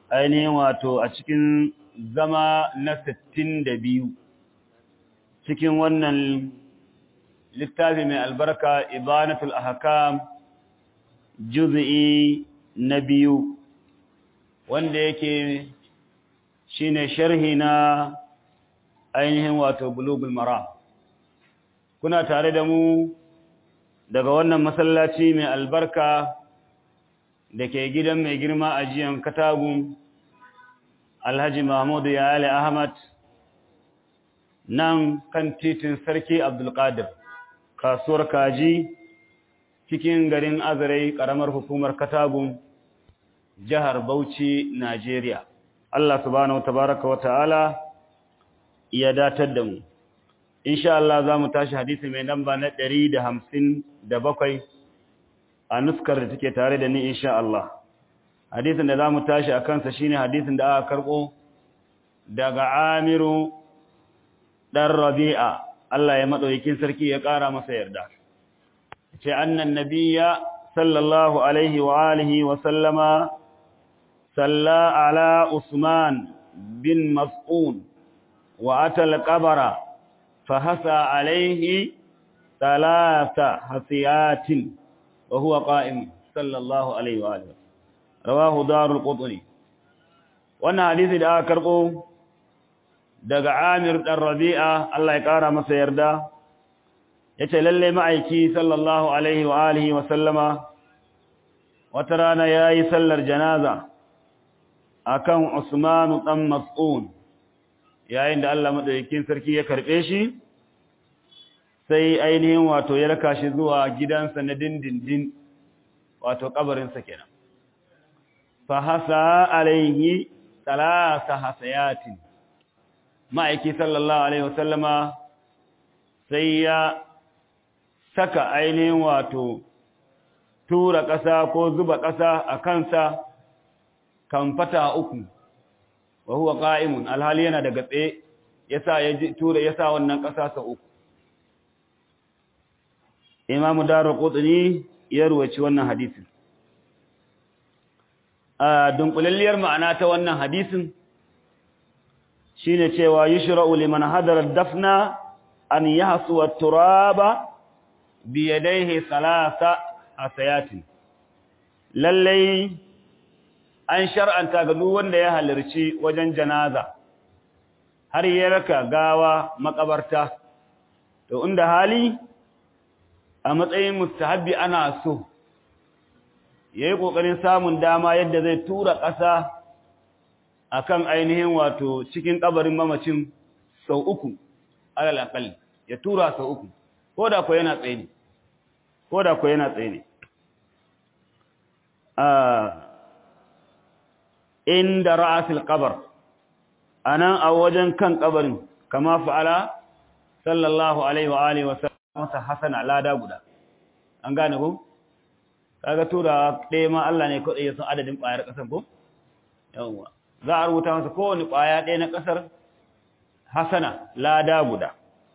ainihin wato a cikin zama na sittin da biyu cikin wannan littafi mai albarka ibanatul ahkam juz'i na biyu wanda yake shine sharhi na ainihin wato bulugul maram kuna tare da mu daga wannan masallaci mai albarka da ke gidan mai girma a jiyan katagun alhaji mahmudu ya ali ahmad nan kan titin sarki abdulkadir kasuwar kaji cikin garin azarai karamar hukumar katagun jihar bauchi najeriya allah subhanahu tabaraka wa ta'ala ya datar da mu insha Allah za mu tashi hadisi mai namba na ɗari da hamsin da bakwai a nuskar da take tare da ni insha Allah hadisin da za mu tashi a kansa shine hadisin da aka karɓo daga amiru ɗan rabi'a Allah ya maɗaukin sarki ya ƙara masa yarda ce annan nabiya sallallahu alaihi wa alihi wa sallama salla ala usman bin mas'un wa atal qabara فهسى عليه ثلاث حسيات وهو قائم صلى الله عليه وآله رواه دار القطني wannan hadisi da aka karbo daga Amir dan Rabi'a Allah ya kara masa yarda yace lalle ma'aiki sallallahu alaihi wa alihi wa sallama wata rana yayi sallar janaza akan Usman dan Mas'un yayin da Allah madaukakin sarki ya karbe shi sai ainihin wato ya raka shi zuwa gidansa na dindindin wato kabarinsa kenan fa hasa alaihi talasa hasayatin ma'aiki sallallahu alaihi wasallama sai ya saka ainihin wato tura ƙasa ko zuba ƙasa a kansa kan fata uku wa huwa qa'imun alhali yana daga tsaye yasa ya tura yasa wannan ƙasa sa uku Imam Darqutni ya ruwaci wannan hadisin a dunkulalliyar ma'ana ta wannan hadisin shine cewa yushra'u liman hadara dafna an yahsu at-turaba bi yadayhi salasa hasayatin lallai an shar'anta ga duk wanda ya halarci wajen janaza har ya raka gawa makabarta to inda hali a matsayin mustahabbi ana so yayi kokarin samun dama yadda zai tura ƙasa akan ainihin wato cikin kabarin mamacin sau uku alal aqal ya tura sau uku koda ko yana tsaye ne koda ko yana tsaye ne inda ra'asil qabr anan a wajen kan kabarin kama fa'ala sallallahu alaihi wa alihi wa sallam masa hasana lada guda an gane ko kaga tura ɗaya ma Allah ne kawai ya san adadin ƙwayar ƙasar ko yawwa za a rubuta masa kowane ƙwaya ɗaya na ƙasar hasana lada guda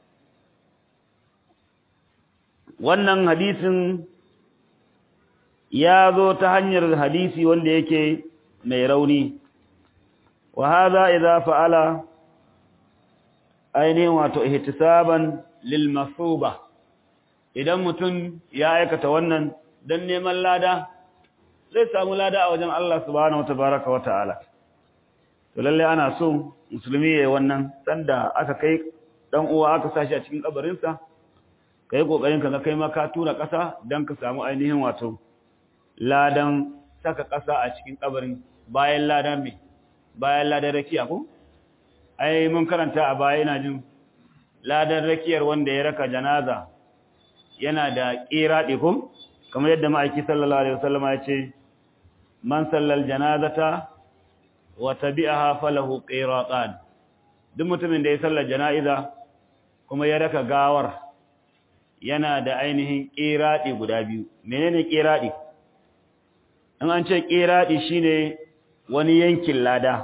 wannan hadisin ya zo ta hanyar hadisi wanda yake mai rauni wa hadha idza fa'ala ainihin wato ihtisaban lil masuba idan mutum ya aikata wannan dan neman lada zai samu lada a wajen Allah subhanahu watabaraka wa ta'ala to lalle ana so musulmi yayin wannan sanda aka kai dan uwa aka sashi a cikin kabarin sa kai kokarin ka ga kai ma ka tura kasa dan ka samu ainihin wato ladan saka kasa a cikin kabarin bayan ladan me bayan ladan rakiya ko ai mun karanta a baya ina jin ladan rakiyar wanda ya raka janaza yana da qiradi ko kamar yadda ma'aiki sallallahu alaihi wasallam ya ce man sallal janazata wa tabi'aha falahu qiratan duk mutumin da ya sallar jana'iza kuma ya raka gawar yana da ainihin qiradi guda biyu menene qiradi in an ce qiradi shine wani yankin lada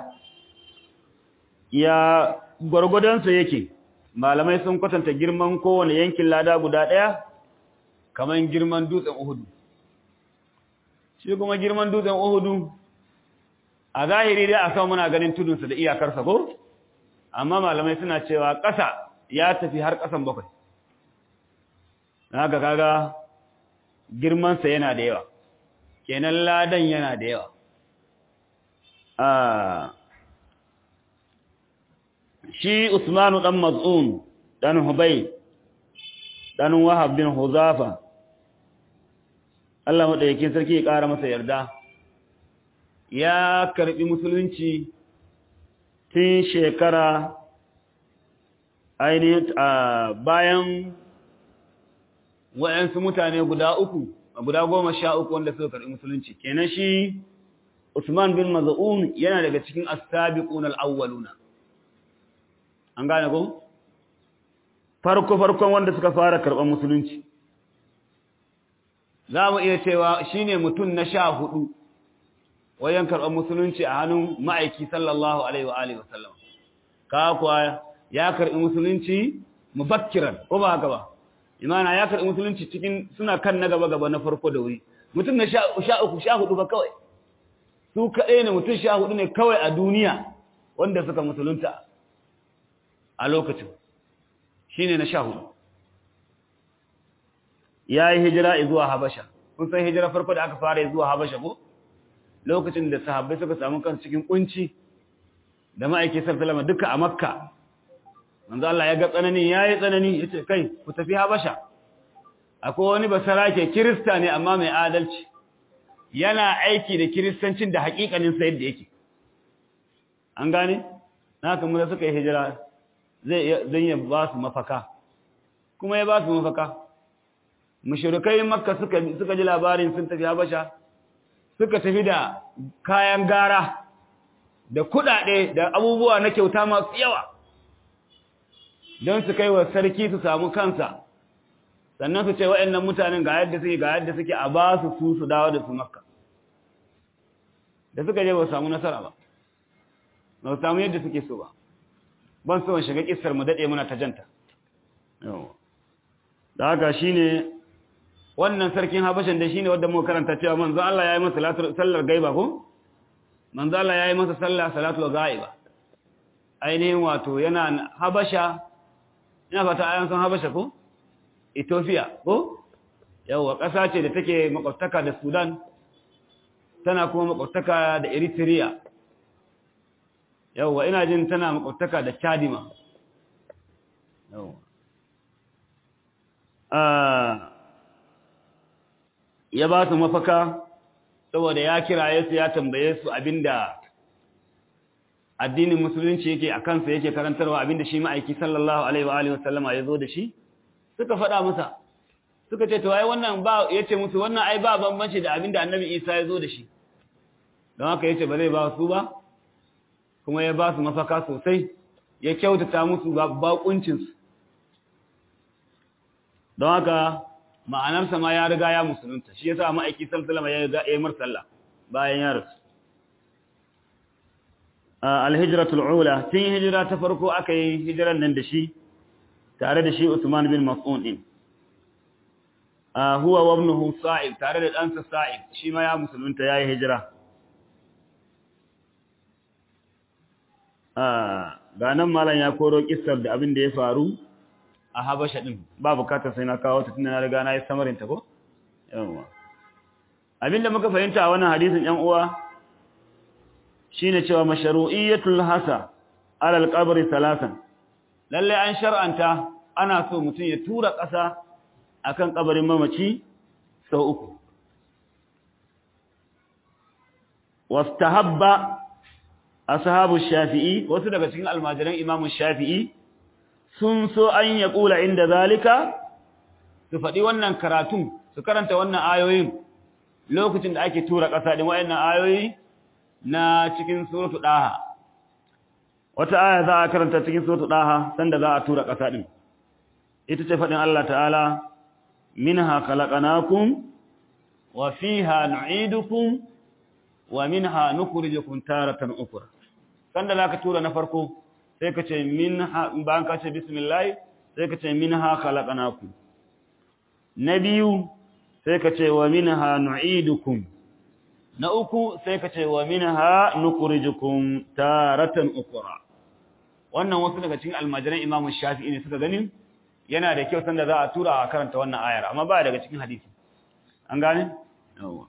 ya gwargwadonsa yake malamai sun kwatanta girman kowane yankin lada guda ɗaya kamar girman dutsen uhudu shi kuma girman dutsen uhudu a zahiri dai a sama muna ganin tudunsa da iyakarsa ko amma malamai suna cewa ƙasa ya tafi har ƙasan bakwai haka kaga girmansa yana da yawa kenan ladan yana da yawa shi usmanu dan maz'un dan hubay dan wahab bin huzafa Allah madaukakin sarki ya ƙara masa yarda ya karbi musulunci tun shekara ainihin bayan wa'yansu mutane guda uku guda goma sha uku wanda suka karbi musulunci kenan shi Usman bin Maz'un yana daga cikin as-sabiqun al-awwaluna an gane ko farko farkon wanda suka fara karban musulunci za mu iya cewa shine mutum na sha hudu wajen karban musulunci a hannun ma'aiki sallallahu alaihi wa alihi wasallam ka kuwa ya karbi musulunci mubakkiran ko ba haka ba imana ya karbi musulunci cikin suna kan na gaba gaba na farko da wuri mutum na sha uku sha hudu ba kawai su kaɗai ne mutum sha hudu ne kawai a duniya wanda suka musulunta a lokacin shi ne na sha hudu ya yi hijira zuwa habasha kun san hijira farko da aka fara zuwa habasha ko lokacin da sahabbai suka samu kan cikin kunci da ma'aiki sallama duka a makka manzo Allah ya ga tsanani yayi tsanani yace kai ku tafi habasha akwai wani basarake kirista ne amma mai adalci yana aiki da kiristancin da hakikanin sa yadda yake an gane haka mun suka yi hijira zai zan ya ba su mafaka kuma ya ba su mafaka mushrikai makka suka suka ji labarin sun tafi habasha suka tafi da kayan gara da kudade da abubuwa na kyauta masu yawa don su kai wa sarki su samu kansa sannan su ce waɗannan mutanen ga yadda suke ga yadda suke a ba su su su dawo da su makka da suka je ba samu nasara ba ba samu yadda suke so ba ban so shiga kissar mu dade muna ta janta da haka shine wannan sarkin habashin da shine wanda muka karanta cewa manzo Allah yayi masa sallar gaiba ko manzo Allah yayi masa sallah salatul ghaiba ainihin wato yana habasha ina fata ayan san habasha ko Ethiopia ko yawa ƙasa ce da take makwabtaka da Sudan tana kuma makwabtaka da Eritrea yawa ina jin tana makwabtaka da Chadima yawa ah ya ba su mafaka saboda ya kiraye su ya tambaye su abinda addinin musulunci yake a kansa yake karantarwa abinda shi ma'aiki sallallahu alaihi wa alihi wasallama ya zo da shi suka faɗa masa suka ce to ai wannan ba yace musu wannan ai ba bambanci da abinda annabi Isa ya zo da shi don haka yace ba zai ba su ba kuma ya ba su mafaka sosai ya kyautata musu bakuncin su don haka ma'anarsa ma ya riga ya musulunta shi yasa ma'aiki sallallahu alaihi wasallam ya yi mar sallah bayan ya rasu al-hijratul ula tun hijira ta farko aka yi hijiran nan da shi tare da shi Usman bin Mas'ud din huwa wa ibnuhu Sa'ib tare da ɗansa Sa'ib shi ma ya musulunta yayi hijira ga nan malam ya koro kissar da abin da ya faru a Habasha din ba bukatar sai na kawo ta tunda na riga na yi samarin ta ko yawa abinda muka fahimta a wannan hadisin ƴan uwa shine cewa mashru'iyatul hasa ala al-qabr salasan lalle an shar'anta ana so mutum ya tura ƙasa akan kabarin mamaci sau uku wastahabba ashabu shafi'i wasu daga cikin almajiran imamu shafi'i sun so an ya kula inda zalika su faɗi wannan karatun su karanta wannan ayoyin lokacin da ake tura ƙasa din wayannan ayoyi na cikin suratu daha wata aya za a karanta cikin suratu daha sanda za a tura ƙasa din ita ce faɗin Allah ta'ala minha khalaqnakum wa fiha nu'idukum wa minha nukhrijukum taratan ukhra sanda zaka tura na farko sai ka ce minha bayan ka ce bismillah sai ka ce minha khalaqnakum na biyu sai ka ce wa minha nu'idukum na uku sai ka ce wa minha nukhrijukum taratan ukra wannan wasu daga cikin almajiran Imam Shafi'i ne suka ganin yana da kyau sanda za a tura a karanta wannan ayar amma ba daga cikin hadisi an gane yawa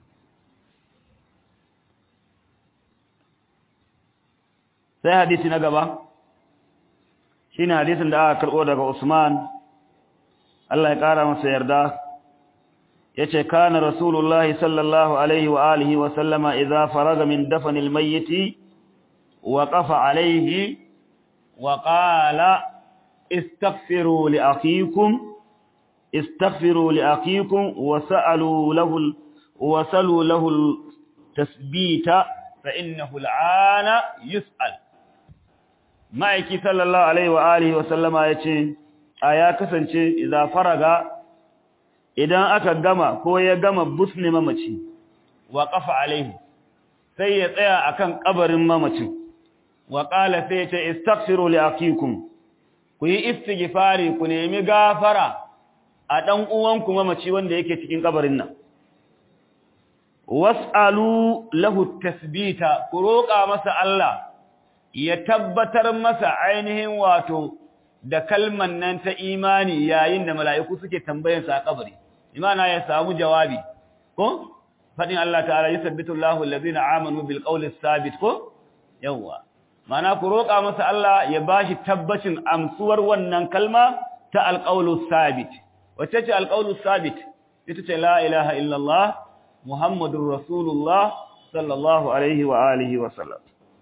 sai hadisi na gaba shine hadisin da aka karbo daga Usman Allah ya kara masa yarda yace kana rasulullahi sallallahu alaihi wa alihi wa sallama idza faraga min dafanil mayyit waqafa alaihi wa qala istaghfiru li akhikum istaghfiru li akhikum wa sa'alu lahu wa salu lahu tasbita fa innahu al'ana yus'al ma'aiki sallallahu alaihi wa alihi wa sallama yace aya kasance idza faraga idan aka gama ko ya gama busne mamaci wa qafa alaihi sai ya tsaya akan kabarin mamacin wa qala sai ya ce istaghfiru li akikum ku yi istighfari ku nemi gafara a dan uwanku mamaci wanda yake cikin kabarin nan was'alu lahu tasbita ku roƙa masa Allah ya tabbatar masa ainihin wato da kalman nan ta imani yayin da mala'iku suke tambayansa a kabari imana ya samu jawabi ko fadin Allah ta'ala yusabbitu Allahu allazina amanu bil qawli sabit ko yawa mana ku roƙa masa Allah ya bashi tabbacin amsuwar wannan kalma ta alqawlu sabit wacce ce alqawlu sabit ita ce la ilaha illa Allah muhammadur rasulullah sallallahu alaihi wa alihi wa sallam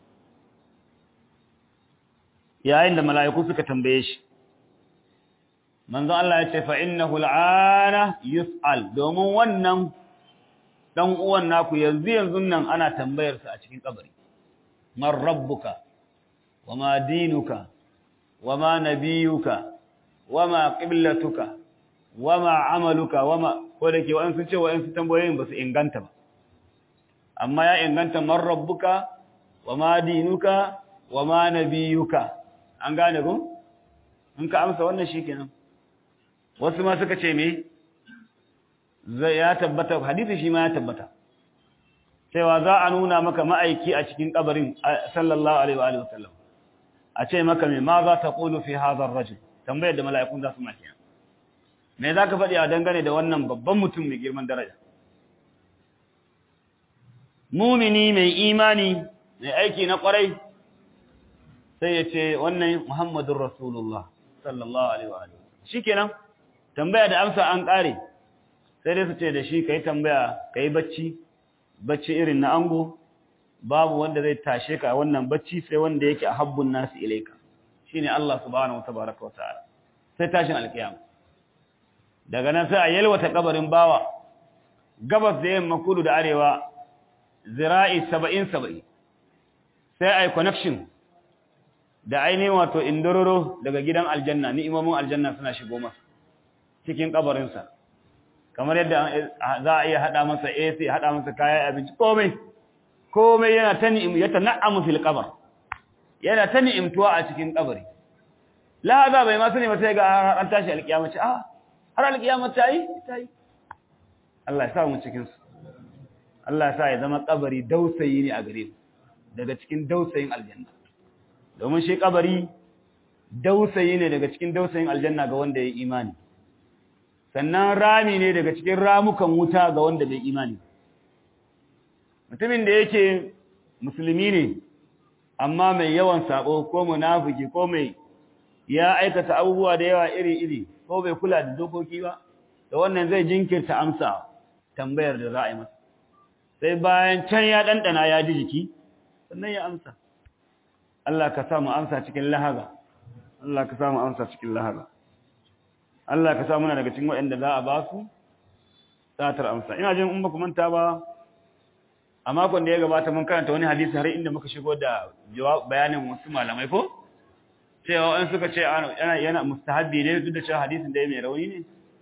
yayin da mala'iku suka tambaye shi manzo Allah ya ce fa innahu al'ana yus'al domin wannan dan uwan naku yanzu yanzu nan ana tambayar sa a cikin kabari man rabbuka wama dinuka wama nabiyuka wama qiblatuka wama amaluka wama ko da ke wa'an sun ce wa'an su tambayoyin ba su inganta ba amma ya inganta man rabbuka wama dinuka wama nabiyuka an gane ko in ka amsa wannan shikenan wasu ma suka ce me zai ya tabbata hadisi shi ma ya tabbata cewa za a nuna maka ma'aiki a cikin kabarin sallallahu alaihi wa alihi wasallam a ce maka me ma za ta qulu fi hadha ar-rajul tambayar da mala'ikun za su maki me za ka faɗi a dangane da wannan babban mutum mai girman daraja mumini mai imani mai aiki na kwarai sai ya ce wannan muhammadun rasulullah sallallahu alaihi wa alihi shikenan tambaya da amsa an kare sai dai su ce da shi kai tambaya kai bacci bacci irin na ango babu wanda zai tashe ka wannan bacci sai wanda yake a habbun nasu ilaika shine Allah subhanahu wa tabaraka wa ta'ala sai tashin alkiyama daga nan sai a yalwata kabarin bawa gabas da yamma kudu da arewa zira'i 70 70 sai ai connection da ainihin wato indororo daga gidan aljanna ni'imomin aljanna suna shigo masa cikin kabarinsa kamar yadda za a iya hada masa AC hada masa kayan abinci komai komai yana ta ni'im ya tana'amu fil qabr yana ta ni'imtuwa a cikin kabari lahaza bai ma sani ba sai ga an tashi alkiyama ce ah har alkiyama ta yi ta yi Allah ya sa mu cikin su Allah ya sa ya zama kabari dausayi ne a gare mu daga cikin dausayin aljanna domin shi kabari dausayi ne daga cikin dausayin aljanna ga wanda ya yi imani sannan rami ne daga cikin ramukan wuta ga wanda bai imani mutumin da yake musulmi ne amma mai yawan sabo ko munafiki ko mai ya aikata abubuwa da yawa iri-iri ko bai kula da dokoki ba da wannan zai jinkirta amsa tambayar da za a yi masa sai bayan can ya ɗanɗana ya ji jiki sannan ya amsa Allah ka samu amsa cikin lahaza Allah ka samu amsa cikin lahaza Allah ka samu na daga cikin waɗanda za a ba su satar amsa ina jin in ba ku manta ba a makon da ya gabata mun karanta wani hadisi har inda muka shigo da bayanin wasu malamai ko cewa wani suka ce yana yana mustahabbi ne duk da cewa hadisin da ya mai rauni ne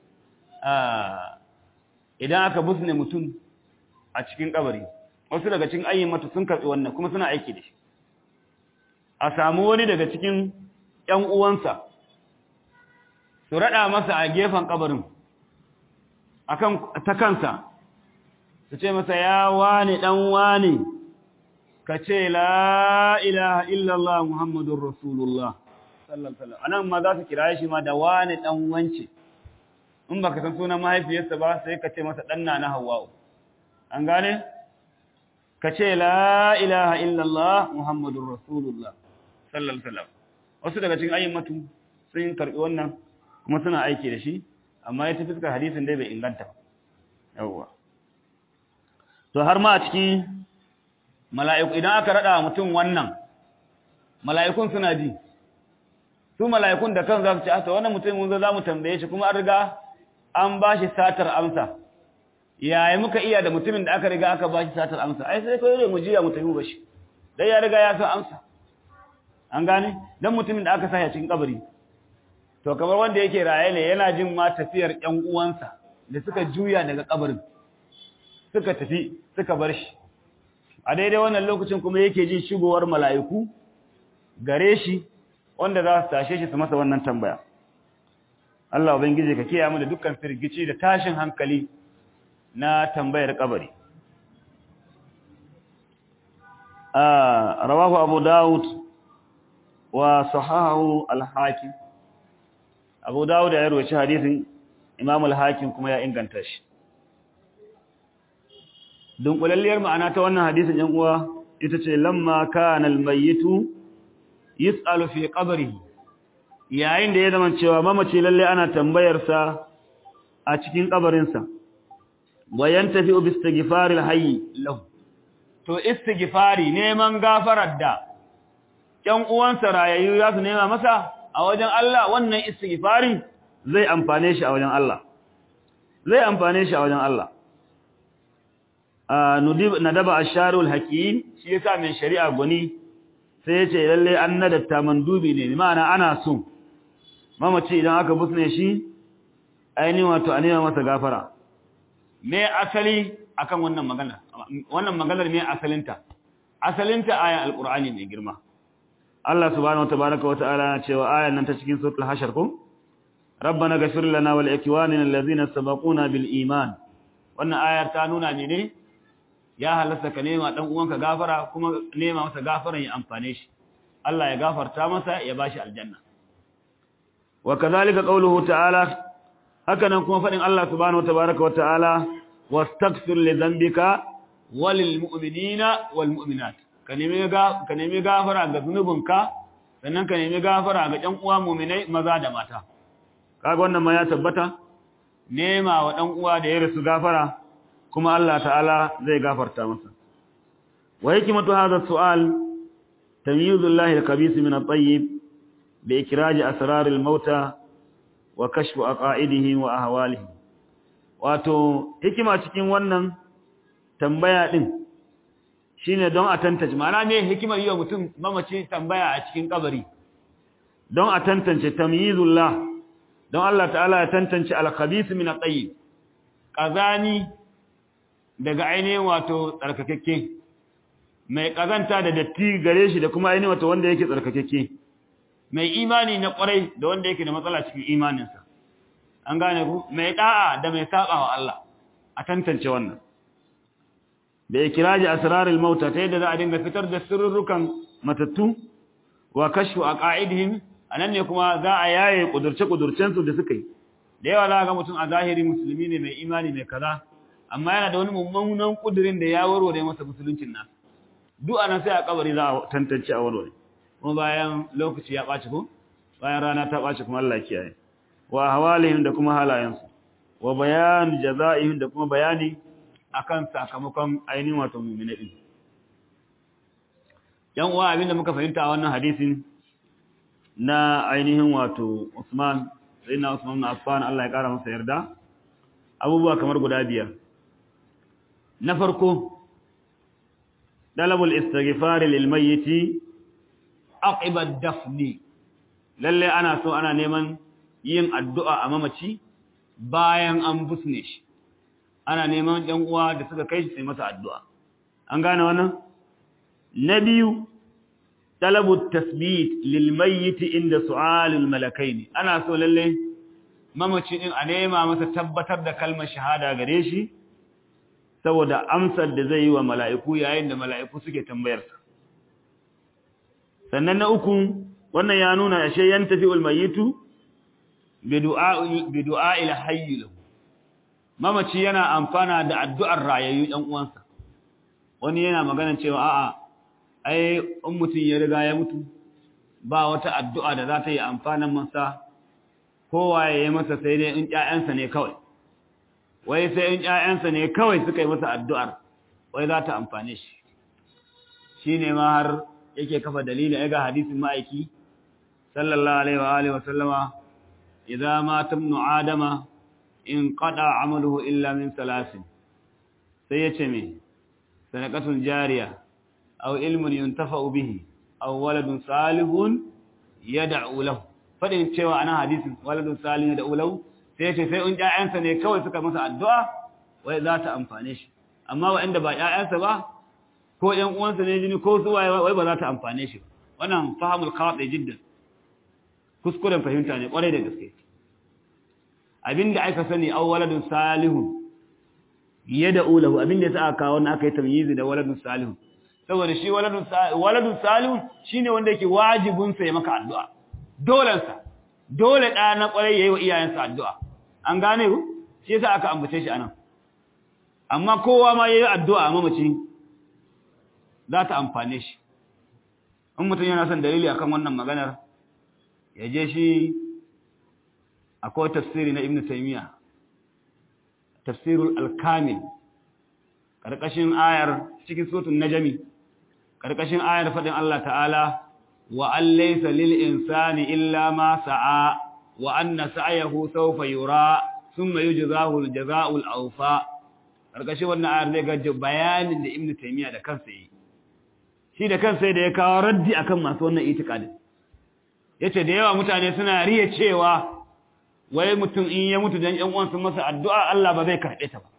idan aka busne mutum a cikin kabari wasu daga cikin ayyamata sun karɓi wannan kuma suna aiki da shi a samu wani daga cikin ‘yan uwansa su raɗa masa a gefen ƙabarin ta kansa su ce masa ya wani dan wani ka ce la ilaha illallah muhammadun rasulullah sallallahu alaihi anan ma za su kira shi ma da wani dan wance in baka san sunan mahaifiyarsa ba sai ka ce masa dan na hawwa'u an gane ka ce la ilaha illallah muhammadun rasulullah sallallahu alaihi wasu daga cikin ayyamatu sun karbi wannan kuma suna aiki da shi amma ya tafi suka hadisin dai bai inganta ba yawwa to har ma a cikin mala'iku idan aka rada mutum wannan mala'ikun suna ji su mala'ikun da kan za su ce asa wannan mutum mun zo za mu tambaye shi kuma an riga an ba shi satar amsa yaya muka iya da mutumin da aka riga aka ba shi satar amsa ai sai kawai mu jiya mu tafi ba shi dai ya riga ya san amsa an gane dan mutumin da aka sa ya cikin kabari to kamar wanda yake raye ne yana jin ma tafiyar ƴan uwansa da suka juya daga kabarin suka tafi suka bar shi a daidai wannan lokacin kuma yake jin shigowar mala'iku gare shi wanda za su tashe shi su masa wannan tambaya Allah ubangiji ka kiyaye mu da dukkan firgici da tashin hankali na tambayar kabari ah rawahu abu daud wa sahahu al-hakim abu daud ya rawaita hadisin imam al-hakim kuma ya inganta shi dunkulalliyar ma'ana ta wannan hadisin yan uwa ita ce lamma kana al-mayyitu yus'alu fi qabrihi yayin da ya zama cewa mamaci lalle ana tambayar sa a cikin kabarin sa wayan tafi bi istighfar al-hayy lahu to istighfari neman gafarar da ƴan uwansa rayayyu za su nema masa a wajen Allah wannan istighfari zai amfane shi a wajen Allah zai amfane shi a wajen Allah nadaba asharul hakim shi yasa mai shari'a guni sai ya ce lalle an nadatta mandubi ne ma'ana ana so mamaci idan aka busne shi ainihin wato a nema masa gafara me asali akan wannan magana wannan maganar me asalinta asalinta aya alqur'ani mai girma Allah subhanahu watabaraka wataala cewa ayan nan ta cikin suratul hashar ko rabbana ghfir lana wal ikwanina allazina sabaquna bil iman wannan ayar ta nuna ne ya halasta ka nema dan uwanka gafara kuma nema masa gafaran ya amfane shi Allah ya gafarta masa ya bashi aljanna wa kadhalika qawluhu ta'ala hakanan kuma fadin Allah subhanahu watabaraka wataala wastaghfir li dhanbika walil mu'minina wal mu'minat ka nemi ga ka nemi gafara ga zunubinka sannan ka nemi gafara ga ɗan uwa mu'minai maza da mata kaga wannan ma ya tabbata nema wa ɗan uwa da ya rasu gafara kuma Allah ta'ala zai gafarta masa wa hikmatu hadha su'al tamyizul al-khabith min at-tayyib bi ikraj asrar al-mauta wa kashfu aqaidihi wa ahwalihi wato hikima cikin wannan tambaya din shine don a tantance ma'ana me hikimar yiwa mutum mamaci tambaya a cikin kabari don a tantance tamyizullah don Allah ta'ala ya tantance al-khabith min at-tayyib kazani daga ainihin wato tsarkakekke mai kazanta da datti gare shi da kuma ainihin wato wanda yake tsarkakekke mai imani na kwarai da wanda yake da matsala cikin imaninsa an gane ku mai da'a da mai saba wa Allah a tantance wannan da ikiraji asrarul mauta ta yadda za a dinga fitar da sirrukan matattu wa kashfu aqaidihim anan ne kuma za a yaye kudurce kudurcen su da suka yi da yawa za ga mutum a zahiri musulmi ne mai imani mai kaza amma yana da wani mummunan kudirin da ya warware masa musuluncin nasa duk anan sai a kabari za a tantance a warware kuma bayan lokaci ya ɓaci ko bayan rana ta ɓaci kuma Allah kiyaye wa hawalihim da kuma halayensu wa bayan jaza'ihim da kuma bayani akan sakamakon ainihin wato mu'mini din yan uwa abinda muka fahimta a wannan hadisin na ainihin wato Usman sayyidina Usman bin Affan Allah ya kara masa yarda abubuwa kamar guda biyar na farko dalabul istighfar lil mayyit aqiba dafni lalle ana so ana neman yin addu'a a mamaci bayan an busne shi ana neman ɗan uwa da suka kai shi sai masa addu'a an gane wannan na biyu talabu tasbit lil mayyit inda su'alul malakaini ana so lalle mamaci din a nema masa tabbatar da kalmar shahada gare shi saboda amsar da zai yi wa mala'iku yayin da mala'iku suke tambayarsa sannan na uku wannan ya nuna ashe yan tafi ulmayitu bi du'a ila hayyi lahu mamaci yana amfana da addu'ar rayayyu ɗan uwansa wani yana magana cewa a'a ai in mutum ya riga ya mutu ba wata addu'a da za ta yi amfanin masa kowa ya yi masa sai dai in ƴaƴansa ne kawai wai sai in ƴaƴansa ne kawai suka yi masa addu'ar wai za ta amfane shi shine ma har yake kafa dalili ai ga hadisin ma'aiki sallallahu alaihi wa alihi wa sallama idza mata ibnu adama in qada amaluhu illa min salasin sai yace me sadaqatul jariya aw ilmun yuntafa'u bihi aw waladun salihun yad'u lahu fadin cewa ana hadisin waladun salihun yad'u lahu sai yace sai in ƴaƴansa ne kawai suka masa addu'a wai za ta amfane shi amma waɗanda ba ƴaƴansa ba ko ƴan uwansa ne jini ko su waye wai ba za ta amfane shi wannan fahimul khati jiddan kuskuren fahimta ne kwarai da gaske abinda aka sani aw waladun salihun yad'u lahu abinda yasa aka kawo wannan aka yi tamyizi da waladun salihun saboda shi waladun waladun salihun shine wanda yake wajibin sa ya maka addu'a dolan sa dole da na kwarai yayi wa iyayensa addu'a an gane ku shi yasa aka ambace shi anan amma kowa ma yayi addu'a mamaci za ta amfane shi in mutum yana son dalili akan wannan maganar ya je shi akwai tafsiri na ibn taymiya tafsirul al-kamil karkashin ayar cikin suratul najmi karkashin ayar fadin Allah ta'ala wa allaysa lil insani illa ma sa'a wa anna sa'yahu sawfa yura thumma yujzahu al-jazaa'u al-awfa karkashin wannan ayar zai ga bayanin da ibn taymiya da kansa yi shi da kansa da ya kawo raddi akan masu wannan itikadin yace da yawa mutane suna riya cewa wai mutum in ya mutu dan ƴan uwansa masa addu'a Allah ba zai karbe ta ba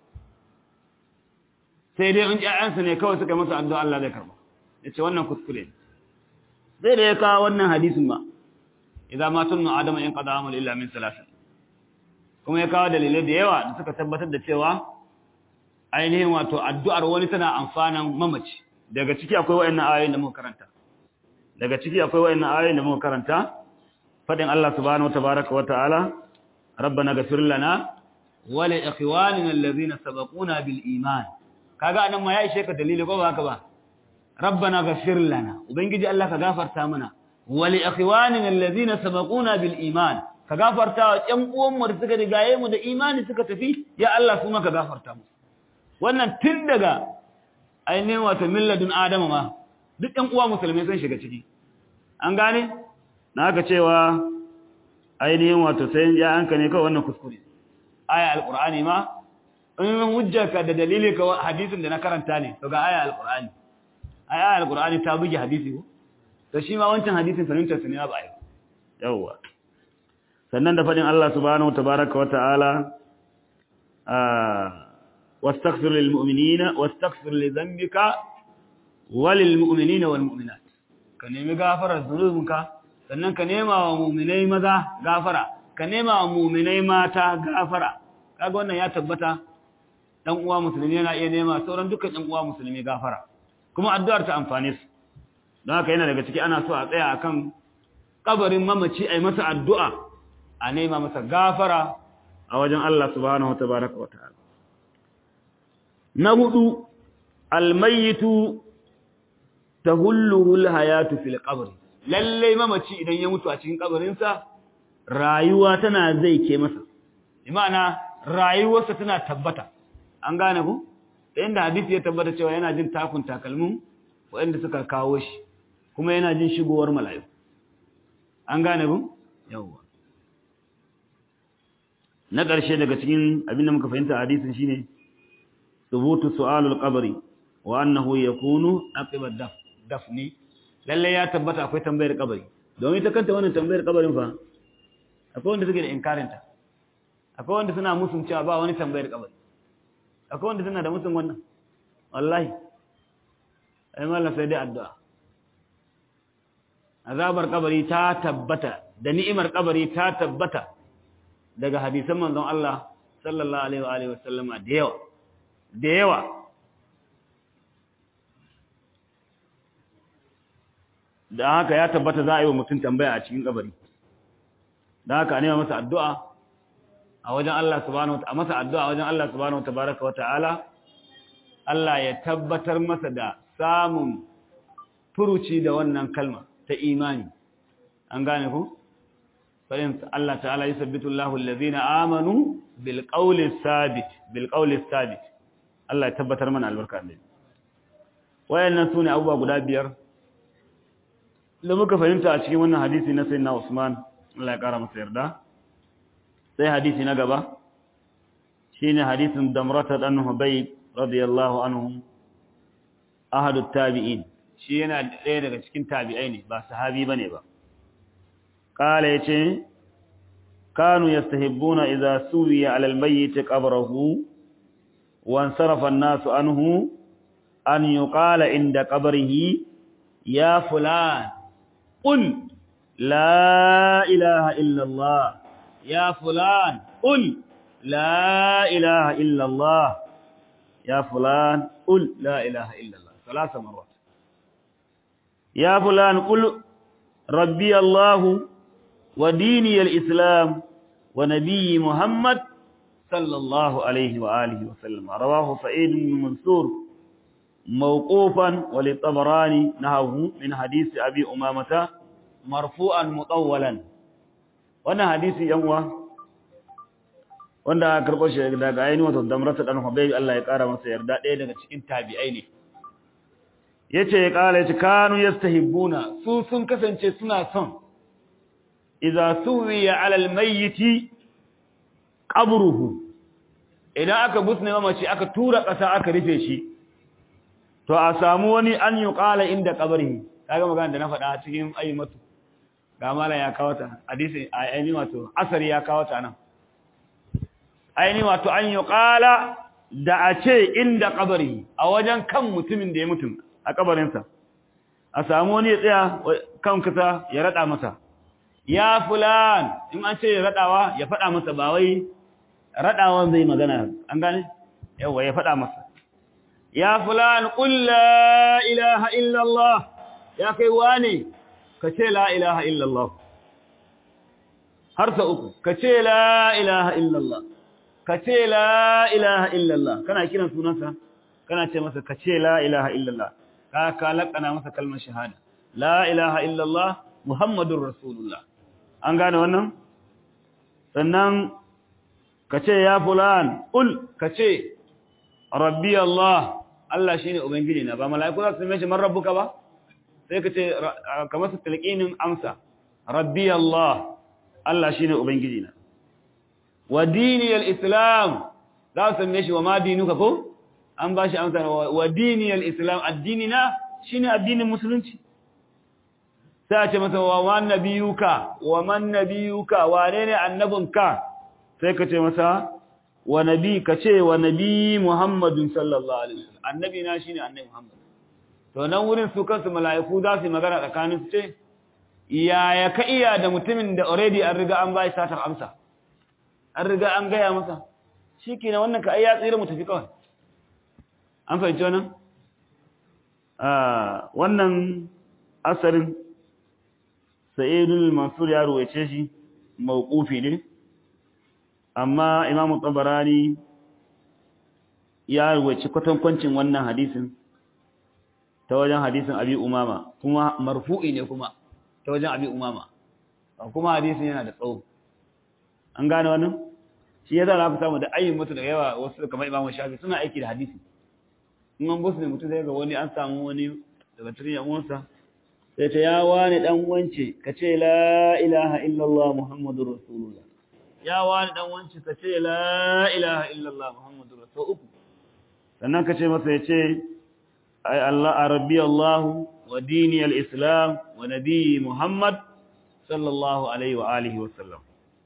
sai dai in ƴaƴansa ne kawai suka masa addu'a Allah zai karba yace wannan kuskure sai da ya kawo wannan hadisin ba idza ma tunnu adama in qada amal illa min salasin kuma ya kawo dalilai da yawa da suka tabbatar da cewa ainihin wato addu'ar wani tana amfanan mamaci daga ciki akwai wayannan ayoyin da muka karanta daga ciki akwai wayannan ayoyin da muka karanta fadin Allah subhanahu watabaraka wataala rabbana ghfir lana wa li ikhwanina alladhina sabaquna bil iman kaga anan ma ya ishe ka dalili ko ba haka ba rabbana ghfir lana ubangiji Allah ka gafarta mana wa li ikhwanina alladhina sabaquna bil iman ka gafarta wa ƴan uwan mu da suka rigaye mu da imani suka tafi ya Allah su ma ka gafarta mu wannan tun daga ainihin wato milladun adama ma duk ɗan uwa musulmai sun shiga ciki an gane na haka cewa ainihin wato sai ya anka ne kawai wannan kuskure aya alqur'ani ma in hujjarka da dalili ka hadisin da na karanta ne to ga aya alqur'ani aya alqur'ani ta buge hadisi ko to shi ma wancan hadisin fahimtar sa ne ba ai yawa sannan da fadin Allah subhanahu tabaaraka wa ta'ala واستغفر للمؤمنين واستغفر لذنبك وللمؤمنين والمؤمنات ka nemi gafarar zunubinka sannan ka nema wa muminai maza gafara ka nema wa muminai mata gafara kaga wannan ya tabbata dan uwa musulmi yana iya nema sauran dukkan ɗan uwa musulmi gafara kuma addu'ar ta amfane su don haka yana daga ciki ana so a tsaya akan kabarin mamaci ai masa addu'a a nema masa gafara a wajen Allah subhanahu watabaraka wa ta'ala na hudu almayitu tahulluhu alhayatu fil qabr lalle mamaci idan ya mutu a cikin kabarinsa rayuwa tana zai ke masa imana rayuwarsa tana tabbata an gane ku da inda hadisi ya tabbata cewa yana jin takun takalmin waɗanda suka kawo shi kuma yana jin shigowar mala'iku an gane ku yawwa na ƙarshe daga cikin abin da muka fahimta a hadisin shine thubutu su'alul qabri wa annahu yakunu aqiba daf dafni lalle ya tabbata akwai tambayar kabari domin ta kanta wannan tambayar kabarin fa akwai wanda suke da inkarin ta akwai wanda suna musun cewa ba wani tambayar kabari akwai wanda suna da musun wannan wallahi ai mallan sai dai addu'a azabar kabari ta tabbata da ni'imar kabari ta tabbata daga hadisan manzon Allah sallallahu alaihi wa alihi wasallama da yawa da yawa da haka ya tabbata za a yi wa mutum tambaya a cikin kabari da haka ne masa addu'a a wajen Allah subhanahu wa masa addu'a a wajen Allah subhanahu tabaraka wa ta'ala Allah ya tabbatar masa da samun furuci da wannan kalma ta imani an gane ku fa'in Allah ta'ala yusabbitu Allahu allazina amanu bil qawli sabit bil qawli sabit Allah ya tabbatar mana albarka da wayannan sune abubuwa guda biyar da muka fahimta a cikin wannan hadisi na sayyidina Usman Allah ya kara masa yarda sai hadisi na gaba shine hadisin Damrata dan Hubayb radiyallahu anhu ahadut tabi'in shi yana ɗaya daga cikin tabi'ai ne ba sahabi bane ba kala yace kanu yastahibbuna idza suwiya 'ala al-mayyit qabrahu wa ansarafa an-nasu anhu an yuqala inda qabrihi ya fulan qul la ilaha illa allah ya fulan qul la ilaha illa allah ya fulan qul la ilaha illa allah ثلاث مرات يا فلان قل ربي الله وديني الإسلام ونبي محمد صلى الله عليه وآله وسلم رواه سعيد بن منصور موقوفا وللطبراني نهوه من حديث أبي أمامة مرفوعا مطولا وانا حديث ينوى wanda karɓo shi daga ainihin wato damrata ɗan hubai Allah ya ƙara masa yarda ɗaya daga cikin tabi'ai ne yace ya kala yace kanu yastahibbuna su sun kasance suna son idza suwiya ala almayyit qabruhu idan aka busne mamaci aka tura kasa aka rufe shi to a samu wani an yuqala inda qabrihi kaga magana da na faɗa cikin ayyumatu ga mala ya kawo ta hadisi ayyini wato asari ya kawo ta nan ayyini wato an yuqala da a ce inda qabrihi a wajen kan mutumin da ya mutum a kabarinsa a samu wani ya tsaya kan kasa ya rada masa ya fulan in an ce ya radawa ya fada masa ba wai radawan zai magana an gane yawa ya fada masa ya fulan qul la ilaha illa allah ya kai wani ka ce la ilaha illa allah har sa uku ka ce la ilaha illa allah ka ce la ilaha illa allah kana kiran sunansa kana ce masa ka ce la ilaha illa allah ka ka lakana masa kalmar shahada la ilaha illallah muhammadur rasulullah an gane wannan sannan kace ya fulan ul kace rabbi allah allah shine ubangiji na ba malaiku za su mai shi man rabbuka ba sai kace kamar su tilqinin amsa rabbi allah allah shine ubangiji na wa dini al-islam za su mai shi wa ma dinuka ko an ba shi amsar wa diniyar islam addini na shi ne addinin musulunci sai a ce masa wa man nabiyuka wa man nabiyuka wane ne annabinka sai ka ce masa wa nabi ka ce wa nabi muhammadun sallallahu alaihi wasallam annabi na shine annabi muhammad to nan wurin su kansu mala'iku za su magana tsakanin su ce yaya ka iya da mutumin da already an riga an bai satar amsa an riga an gaya masa shikenan wannan ka ai ya tsira mu tafi kawai an fahimci wannan wannan asarin sa'idul mansur ya ruwaice shi mawqufi ne amma imamu tabarani ya ruwaice kwatankwancin wannan hadisin ta wajen hadisin abi umama kuma marfu'i ne kuma ta wajen abi umama kuma hadisin yana da tsawo an gane wannan shi ya zara fi samu da ayyin mutu da yawa wasu kamar imamu shafi suna aiki da hadisi in an busu ne mutum zai ga wani an samu wani daga cikin yamuwansa sai ta ya wani dan wance ka ce la ilaha illallah muhammadur rasulullah ya wani dan wance ka ce la ilaha illallah muhammadur rasul uku sannan ka ce masa ya ce ay allah arabi allah wa dini al-islam wa nabi muhammad sallallahu alaihi wa alihi wa sallam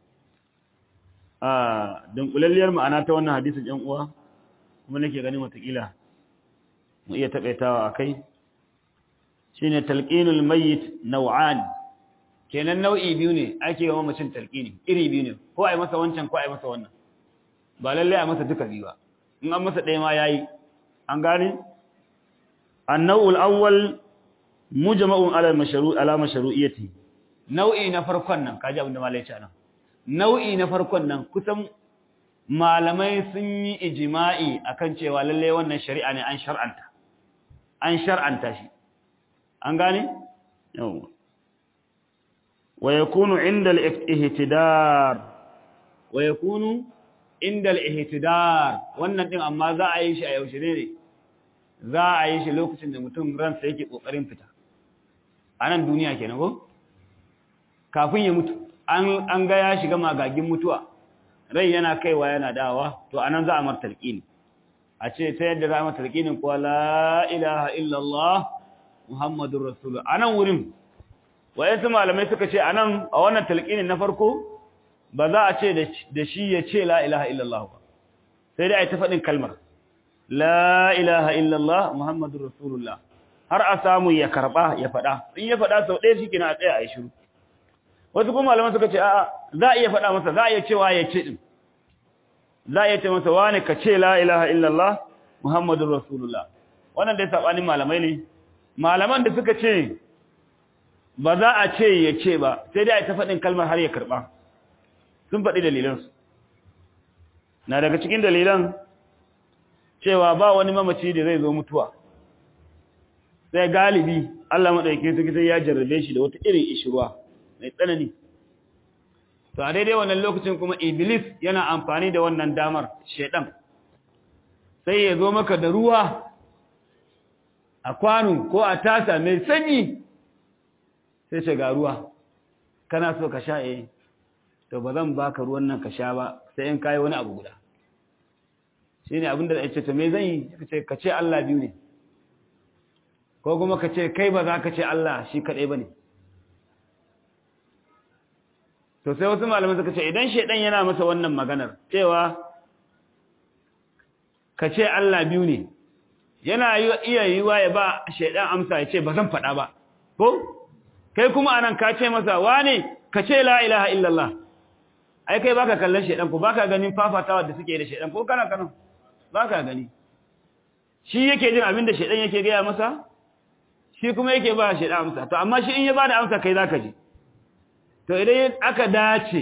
ah dunkulalliyar ma'ana ta wannan hadisin yan uwa kuma nake ganin watakila mu iya taɓaitawa a kai shi ne talƙinul mayit nau'an kenan nau'i biyu ne ake yawan macin talƙini iri biyu ne ko a yi masa wancan ko a yi masa wannan ba lallai a masa duka biyu ba in an masa ɗaya ma yayi an gane annawul awwal mujma'un ala mashru' ala mashru'iyyati nau'i na farkon nan kaji abin da malai ya ce nan nau'i na farkon nan kusan malamai sun yi ijma'i akan cewa lalle wannan shari'a ne an shar'anta an shar'anta shi an gane yawa wa yakunu inda al-ihtidar wa yakunu inda al-ihtidar wannan din amma za a yi shi a yaushe ne za a yi shi lokacin da mutum ransa yake kokarin fita a nan duniya kenan ko kafin ya mutu an an ga ya shiga magagin mutuwa rai yana kaiwa yana dawa to anan za a mar talqini a ce ta yadda za a mar talqinin ko la ilaha illallah muhammadur rasul anan wurin wayansu malamai suka ce anan a wannan talqinin na farko ba za a ce da shi ya ce la ilaha illallah ba sai dai a yi ta faɗin kalmar la ilaha illallah muhammadur rasulullah har a samu ya karba ya faɗa in ya faɗa sau ɗaya shi kina a tsaya a yi shiru wasu kuma malaman suka ce a'a za a iya faɗa masa za a iya cewa ya ce din za a iya ce masa wane ka ce la ilaha illallah muhammadur rasulullah wannan dai sabanin malamai ne malaman da suka ce ba za a ce ya ce ba sai dai a ta faɗin kalmar har ya karɓa sun faɗi dalilansu na daga cikin dalilan cewa ba wani mamaci da zai zo mutuwa sai galibi Allah maɗauki suke sai ya jarrabe shi da wata irin ishirwa mai tsanani to a daidai wannan lokacin kuma iblis yana amfani da wannan damar shedan sai ya zo maka da ruwa a kwano ko a tasa mai sanyi sai ce ga ruwa kana so ka sha eh to ba zan baka ruwan nan ka sha ba sai in kai wani abu guda shine abin da yace to me zan yi kace ka ce Allah biyu ne ko kuma ka ce kai ba za ka ce Allah shi kadai bane to sai wasu malamai suka ce idan shedan yana masa wannan maganar cewa ka ce Allah biyu ne yana iya yiwa ya ba shedan amsa ya ce ba zan faɗa ba ko kai kuma anan ka ce masa wane ka ce la ilaha illallah ai kai baka kallon shedan ko baka ganin fafatawa da suke da shedan ko kana kana baka gani shi yake jin abin da shedan yake gaya masa shi kuma yake ba shedan amsa to amma shi in ya bada amsa kai zaka ji to idan aka dace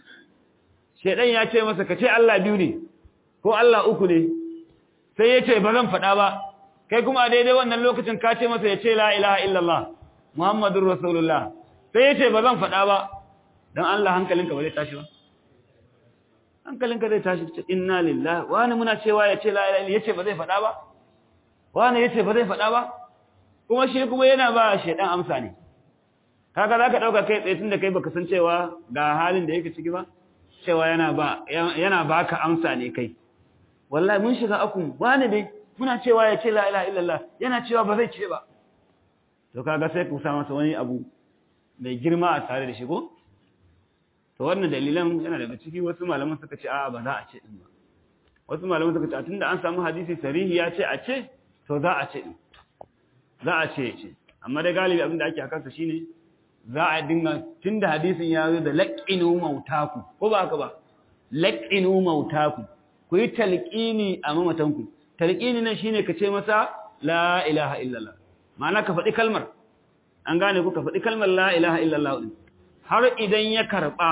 shedan ya ce masa ka ce Allah biyu ne ko Allah uku ne sai ya ce ba zan faɗa ba kai kuma a daidai wannan lokacin ka ce masa ya ce la ilaha illallah muhammadur rasulullah sai ya ce ba zan faɗa ba don Allah hankalinka ba zai tashi ba hankalinka zai tashi ce inna lillahi wani muna cewa ya ce la ilaha ya ce ba zai faɗa ba wani ya ce ba zai faɗa ba kuma shi kuma yana ba shaidan amsa ne kaga za ka ɗauka kai tsaye tun da kai baka san cewa ga halin da yake ciki ba cewa yana ba yana baka amsa ne kai wallahi mun shiga akun wani dai muna cewa ya ce la ilaha illallah yana cewa ba zai ce ba to kaga sai ku sa masa wani abu mai girma a tare da shi ko to wannan dalilan yana daga ciki wasu malaman suka ce a'a ba za a ce din ba wasu malaman suka ce a tunda an samu hadisi sarihi ya ce a ce to za a ce din za a ce ce amma da galibi abin da ake akan sa shine za a dinga tunda hadisin ya zo da laqinu mautaku ko ba haka ba laqinu mautaku ku yi talqini a mamatanku talqini nan shine ka ce masa la ilaha illallah ma'ana ka faɗi kalmar an gane ku ka faɗi kalmar la ilaha illallah har idan ya karɓa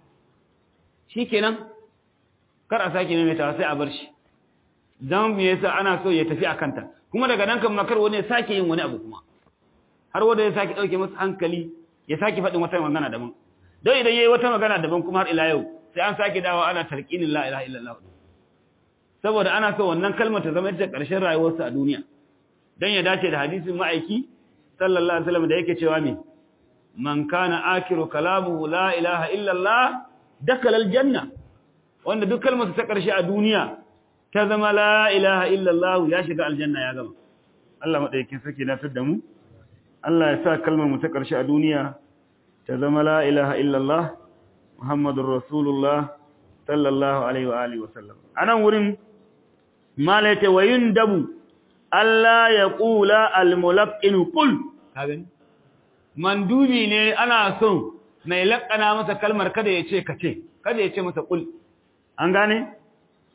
shi kenan kar a sake maimaitawa sai a bar shi don me yasa ana so ya tafi a kanta kuma daga nan kan makar wani ya sake yin wani abu kuma har wanda ya sake ɗauke masa hankali ya sake faɗin wata magana daban don idan ya yi wata magana daban kuma har ila yau sai an sake dawa ana tarkinin la ilaha illallah saboda ana so wannan kalmar ta zama ita ƙarshen rayuwarsa a duniya don ya dace da hadisin ma'aiki sallallahu alaihi wasallam da yake cewa me man kana akiru kalamuhu la ilaha illa Allah dakala aljanna wanda duk kalmar ta karshe a duniya ta zama la ilaha illa Allah ya shiga aljanna ya gama Allah madaukakin sarki na tada mu Allah ya sa kalmar mu ta karshe a duniya ta zama la ilaha illa Allah Muhammadur Rasulullah sallallahu alaihi wa alihi wasallam anan wurin malaita wayundabu Allah ya ƙula almulaƙinu ƙul, gani? Mandubi ne ana son mai laƙana masa kalmar kada ya ce ka ce, kada ya ce masa ƙul. An gane?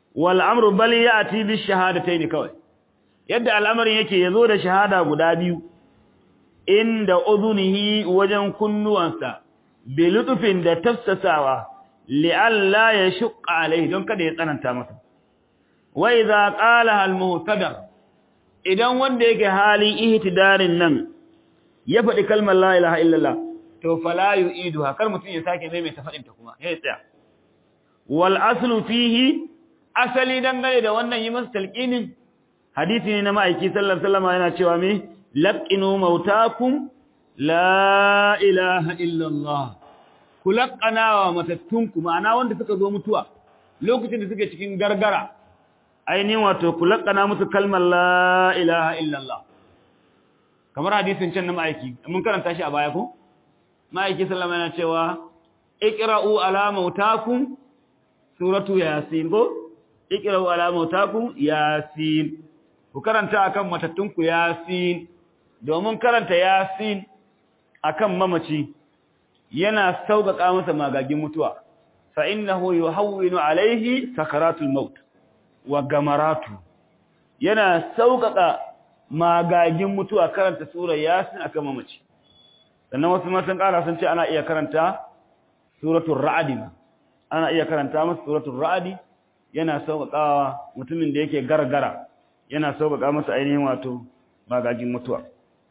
wal amru bal ya'ti bi shahadatayn kawai yadda al'amarin yake yazo da shahada guda biyu inda udhunihi wajen kunnuwansa bi lutufin da tafsasawa li'alla yashqa alai don kada ya tsananta masa wa idza qala al muhtadar idan wanda yake halin ihtidarin nan ya faɗi kalmar la ilaha illallah to fala yu'iduha kar mutun ya sake maimaita faɗin ta kuma ya tsaya wal aslu fihi asali dangane da wannan yi masa talqinin hadisi ne na ma'aiki sallallahu alaihi wasallam yana cewa me laqinu mautakum la ilaha illallah kulaqana wa matattunku ma'ana wanda suka zo mutuwa lokacin da suke cikin gargara ainihin wato kulaqana musu kalmar la ilaha illallah kamar hadisin can na ma'aiki mun karanta shi a baya ko ma'aiki sallama yana cewa iqra'u ala mautakum suratu yasin ko iqra'u ala mautakum yasin ku karanta akan matattunku yasin domin karanta yasin akan mamaci yana sauƙaƙa masa magagin mutuwa fa innahu yuhawwinu alaihi sakaratul maut wa gamaratu yana sauƙaƙa magagin mutuwa karanta sura yasin akan mamaci sannan wasu ma sun ƙara sun ce ana iya karanta suratul ra'd ana iya karanta masa suratul ra'd yana sauƙaƙawa mutumin da yake gargara yana sauƙaƙa masa ainihin wato magagin mutuwa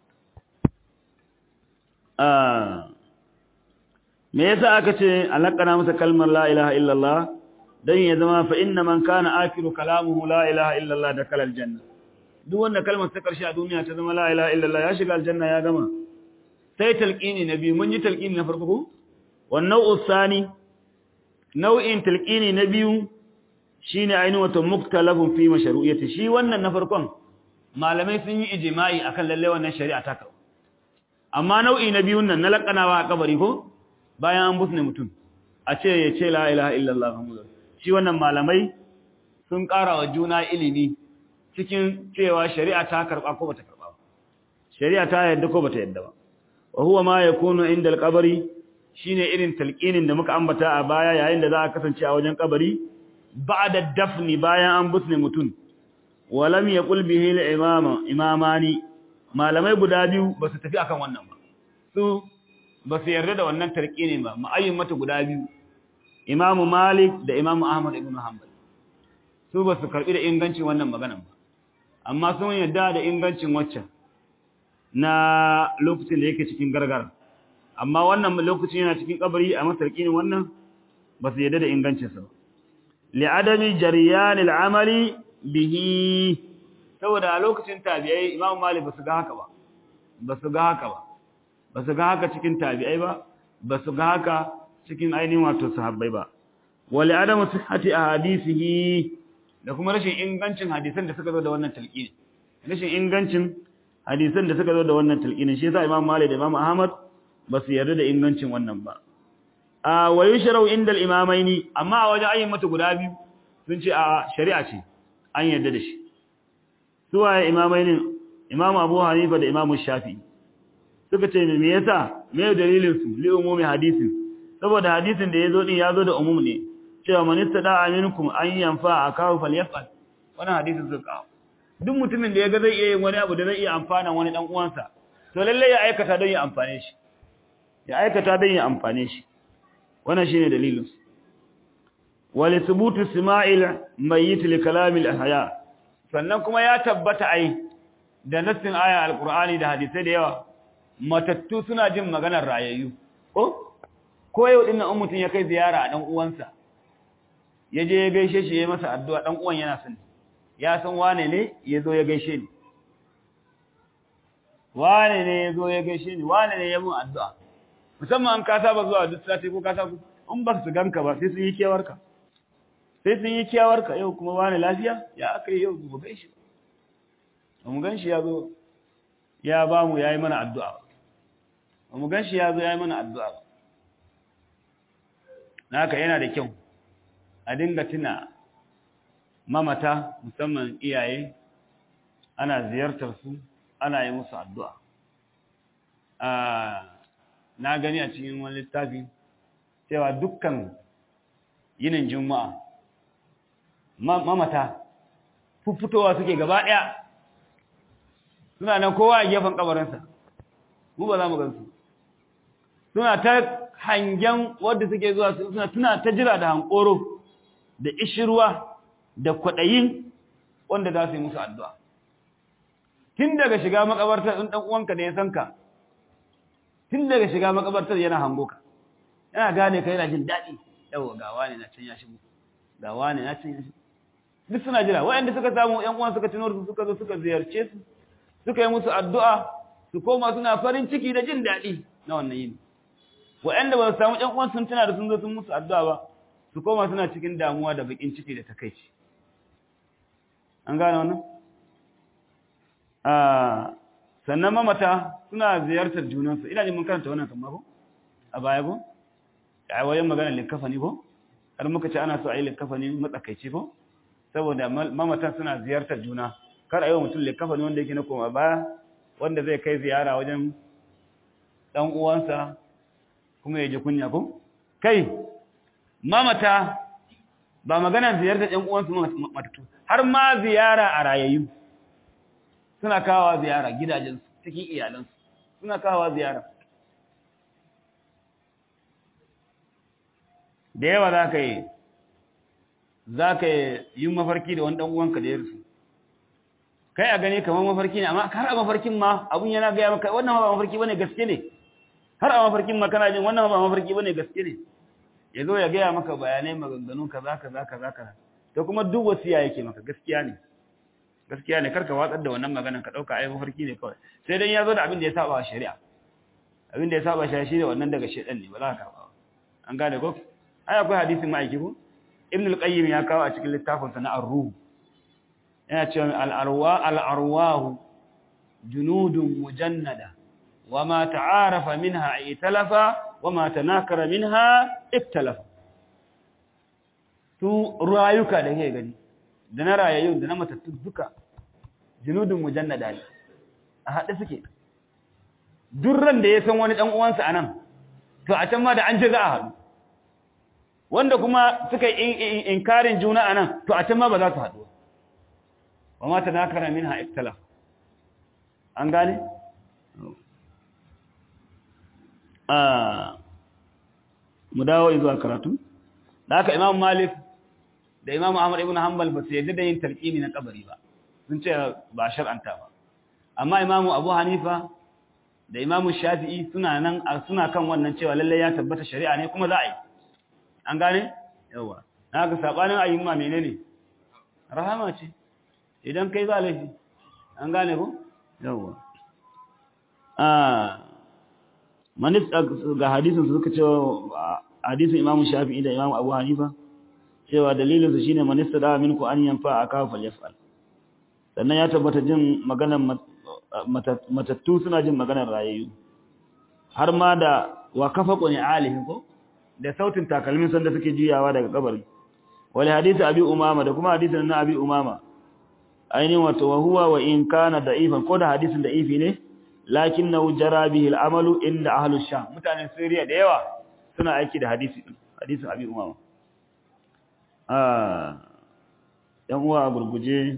me yasa aka ce alaqana masa kalmar la ilaha illallah dan ya zama fa inna man kana akiru kalamuhu la ilaha illallah da kalal janna duk wanda kalmar ta karshe a duniya ta zama la ilaha illallah ya shiga aljanna ya gama sai talqini na biyu mun yi talqini na farko ko wan nau'u sani nau'in talqini na biyu shine ainihin wato muktalafun fi mashru'iyyati shi wannan na farkon malamai sun yi ijma'i akan lalle wannan shari'a ta kawo amma nau'i na biyun nan na lakanawa a kabari ko bayan an busne mutum a ce ya ce la ilaha illallah muhammadu shi wannan malamai sun ƙara wa juna ilimi cikin cewa shari'a ta karɓa ko bata karɓa ba shari'a ta yadda ko bata yadda ba wa huwa ma yakunu inda al-qabri shine irin talqinin da muka ambata a baya yayin da za a kasance a wajen kabari ba'da dafni bayan an busne mutum walam yaqul bihi al-imama imamani malamai guda biyu ba su tafi akan wannan ba su ba su yarda da wannan tarkini ba ma'ayyin mata guda biyu imamu malik da imamu ahmad ibn hanbal su ba su karbi da ingancin wannan maganan ba amma sun yarda da ingancin waccan na lokacin da yake cikin gargara amma wannan lokacin yana cikin kabari a masarkinin wannan ba su yarda da ingancinsa ba li'adami jariyan al'amali bihi saboda a lokacin tabi'ai imamu malik ba su ga haka ba ba su ga haka ba ba su ga haka cikin tabi'ai ba ba su ga haka cikin ainihin wato sahabbai ba wali adamu sihhati ahadisihi da kuma rashin ingancin hadisan da suka zo da wannan talqini rashin ingancin hadisan da suka zo da wannan talqini shi yasa imam malik da imam ahmad ba su yarda da ingancin wannan ba a wa yushrau inda al-imamaini amma a wajen ayyukan guda biyu sun ce a shari'a ce an yarda da shi suwaye imamainin imam abu hanifa da imam shafi'i suka ce me yasa me dalilin su li umumi hadisin saboda hadisin da yazo din yazo da umum ne cewa man istada aminkum an yanfa akahu falyafal wannan hadisin suka duk mutumin da yaga zai iya yin wani abu da zai iya amfana wani dan uwansa to lalle ya aikata don ya amfane shi ya aikata don ya amfane shi wannan shine dalilin su wali thubutu sima'il mayyit li kalamil ahya sannan kuma ya tabbata ai da nassin aya alqur'ani da hadisai da yawa matattu suna jin maganar rayayyu ko ko yau din nan mutum ya kai ziyara a dan uwansa ya je ya gaishe shi ya masa addu'a dan uwan yana son ya san wane ne ya zo ya gaishe ni wane ne ya zo ya gaishe ni wane ne ya mun addu'a musamman an ka saba zuwa duk sati ko ka saba in ba su ganka ba sai sun yi kewarka sai sun yi kewarka yau kuma wane lafiya ya aka yi yau mu gaishe ba mu gan shi ya zo ya ba mu ya yi mana addu'a ba mu gan shi ya zo ya yi mana addu'a ba na haka yana da kyau a dinga tuna mamata musamman iyaye ana ziyartar su ana yi musu addu'a na gani a cikin wani littafi cewa dukkan yinin juma'a mamata fuffutowa suke gaba ɗaya suna nan kowa a gefen kabarinsa mu ba za mu gansu suna ta hangen wadda suke zuwa suna tuna ta jira da hankoro da ishirwa da kwaɗayin wanda za su yi musu addu'a tun daga shiga makabartar in ɗan uwanka da ya san ka tun daga shiga makabartar yana hango ka yana gane ka yana jin daɗi yawa ga wani na can ya shigo ga wani na can ya shigo duk suna jira waɗanda suka samu ƴan uwan suka tuno su suka zo suka ziyarce su suka yi musu addu'a su koma suna farin ciki da jin daɗi na wannan yini waɗanda ba su samu ƴan uwan sun tuna da sun zo sun musu addu'a ba su koma suna cikin damuwa da bakin ciki da takaici an gane wannan sannan mamata suna ziyartar junansu ina jin mun karanta wannan kan ko a baya ko a wajen magana likafani ko har muka ce ana so a yi likafani matsakaici ko saboda mamatan suna ziyartar juna kar a yi wa mutum likafani wanda yake na koma baya wanda zai kai ziyara wajen dan uwansa kuma ya ji kunya ko kai mamata ba magana ziyartar ɗan uwansu matatu har ma ziyara a rayayyu suna kawo ziyara gidajensu cikin iyalansu suna kawo ziyara da yawa za ka yi za ka yi mafarki da wani ɗan uwanka da ya rusu kai a gani kamar mafarki ne amma har a mafarkin ma abun yana gaya maka wannan ba mafarki bane gaske ne har a mafarkin ma kana jin wannan ba mafarki bane gaske ne ya zo ya gaya maka bayanai maganganu kaza kaza kaza kaza to kuma duk wasiya yake maka gaskiya ne gaskiya ne karka watsar da wannan maganan ka dauka ai mafarki ne kawai sai dan ya zo da abin da ya saba shari'a abin da ya saba shari'a shine wannan daga shedan ne ba za ka ba an gane ko ai akwai hadisin ma'aiki ko ibn al-qayyim ya kawo a cikin littafin sa na ar-ruh yana cewa al-arwa al-arwah junudun mujannada wama ta'arafa minha italafa wama tanakara minha iktalafa su rayuka da kake gani da na rayayyun da na matattu duka junudun mujannada ne a haɗe suke durran da ya san wani ɗan uwansa a nan to a can ma da an ce za a haɗu wanda kuma suka yi inkarin juna a nan to a can ma ba za su haɗu ba ma ta nakara min ha iktala an gane? mu dawo zuwa karatu da haka imam malik da imam ahmad ibn hanbal ba su yadda da yin talqini na kabari ba sun ce ba shar'anta ba amma imam abu hanifa da imam shafi'i suna nan suna kan wannan cewa lalle ya tabbata shari'a ne kuma za a yi an gane yawa na ga sabanin ayyuma menene rahama ce idan kai ba laifi an gane ko yawa ah manis ga hadisin su suka cewa hadisin imam shafi'i da imam abu hanifa cewa dalilinsu shine manista da minku an yanfa aka falyafal sannan ya tabbata jin maganar matattu suna jin maganar rayayyu har ma da wa kafa qani alihin ko da sautin takalmin sanda suke juyawa daga kabari wal hadisi abi umama da kuma hadisin na abi umama ainihin wato wa huwa wa in kana da'ifan ko da hadisin da'ifi ne lakinnahu jara bihi al-amalu inda ahlus sham mutanen Syria da yawa suna aiki da hadisi din hadisin abi umama ‘yan uwa a gurguje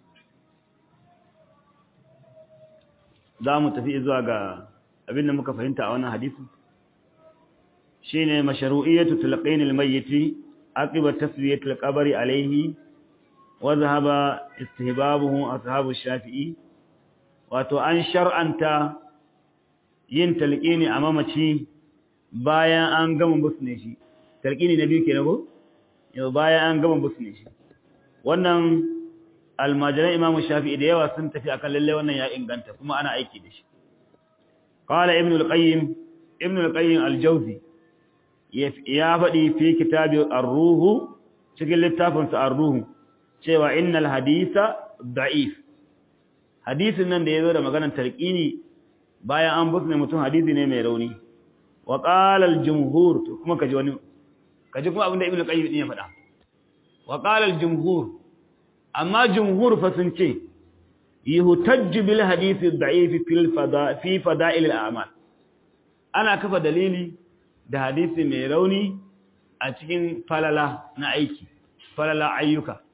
za mu tafi zuwa ga abin da muka fahimta a wannan hadisun shi ne masharu'iyyatu tulqinil mayyiti aqiba taswiyatul qabri alayhi wa dhahaba istihbabuhu ashabu shafi'i wato an shar'anta yin talqini a mamaci bayan an gama busne shi talqini na biyu kenan ko yau bayan an gama busne shi wannan almajiran imamu shafi'i da yawa sun tafi akan lalle wannan ya inganta kuma ana aiki da shi qala ibn al-qayyim ibn al-qayyim al-jawzi ya faɗi fi kitabi ar-ruh cikin littafin sa ar-ruh cewa innal haditha da'if hadisin nan da yazo da maganar tarqini bayan an busne mutum hadisi ne mai rauni wa qala al-jumhur kuma kaji wani kaji kuma abinda ibnu qayyim din ya faɗa wa qala al jumhur amma jumhur fa sun ce yuhtajju bil hadith ad-da'if fil fada fi fada'il al-a'mal ana kafa dalili da hadisi mai rauni a cikin falala na aiki falala ayyuka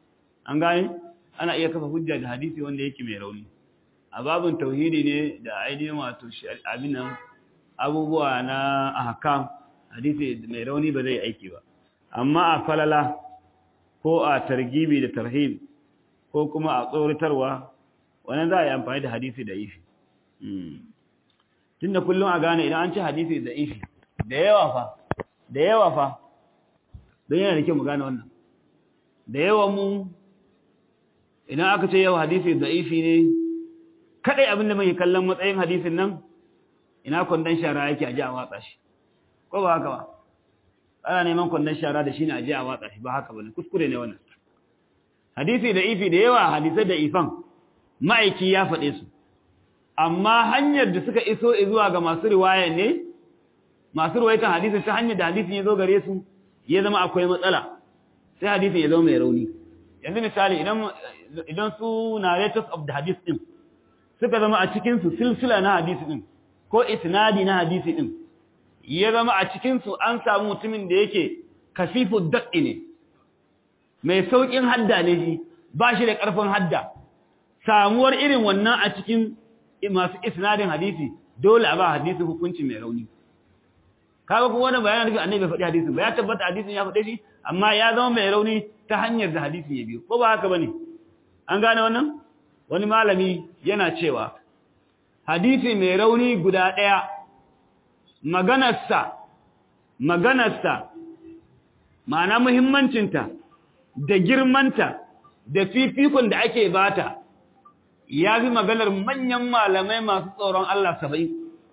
an gane ana iya kafa hujja da hadisi wanda yake mai rauni a babin tauhidi ne da ainihin wato abin nan abubuwa na ahkam hadisi mai rauni ba zai aiki ba amma a falala ko a targibi da tarhib ko kuma a tsoratarwa wannan za a yi amfani da hadisi da ifi tunda kullum a gane idan an ci hadisi da ifi da yawa fa da yawa fa don yana da kyau mu gane wannan da yawa mu idan aka ce yau hadisi da ifi ne kadai abinda mai kallon matsayin hadisin nan ina kwandon shara yake a ji a watsa shi ko ba haka ba ana neman kwandon shara da shi ne a ji a watsa shi ba haka ba ne kuskure ne wannan hadisi da ifi da yawa hadisai da ifan ma'aiki ya faɗe su amma hanyar da suka iso zuwa ga masu riwaya ne masu riwayatan hadisin ta hanyar da hadisin ya zo gare su ya zama akwai matsala sai hadisin ya zama mai rauni yanzu misali idan idan su narrators of the hadith din suka zama a cikin su silsila na hadisi din ko isnadi na hadisi din ya zama a cikin su an samu mutumin da yake kafifu daqqi ne mai saukin hadda ne shi ba shi da karfin hadda samuwar irin wannan a cikin masu isnadin hadisi dole a ba hadisi hukunci mai rauni kaga kuma wannan bayanin nufin annabi bai faɗi hadisin ba ya tabbata hadisin ya faɗe shi amma ya zama mai rauni ta hanyar da hadisin ya biyo ko ba haka bane an gane wannan wani malami yana cewa hadisi mai rauni guda ɗaya maganarsa maganarsa ma'ana muhimmancinta da girmanta da fifikon da ake bata ya fi maganar manyan malamai masu tsoron Allah saba'in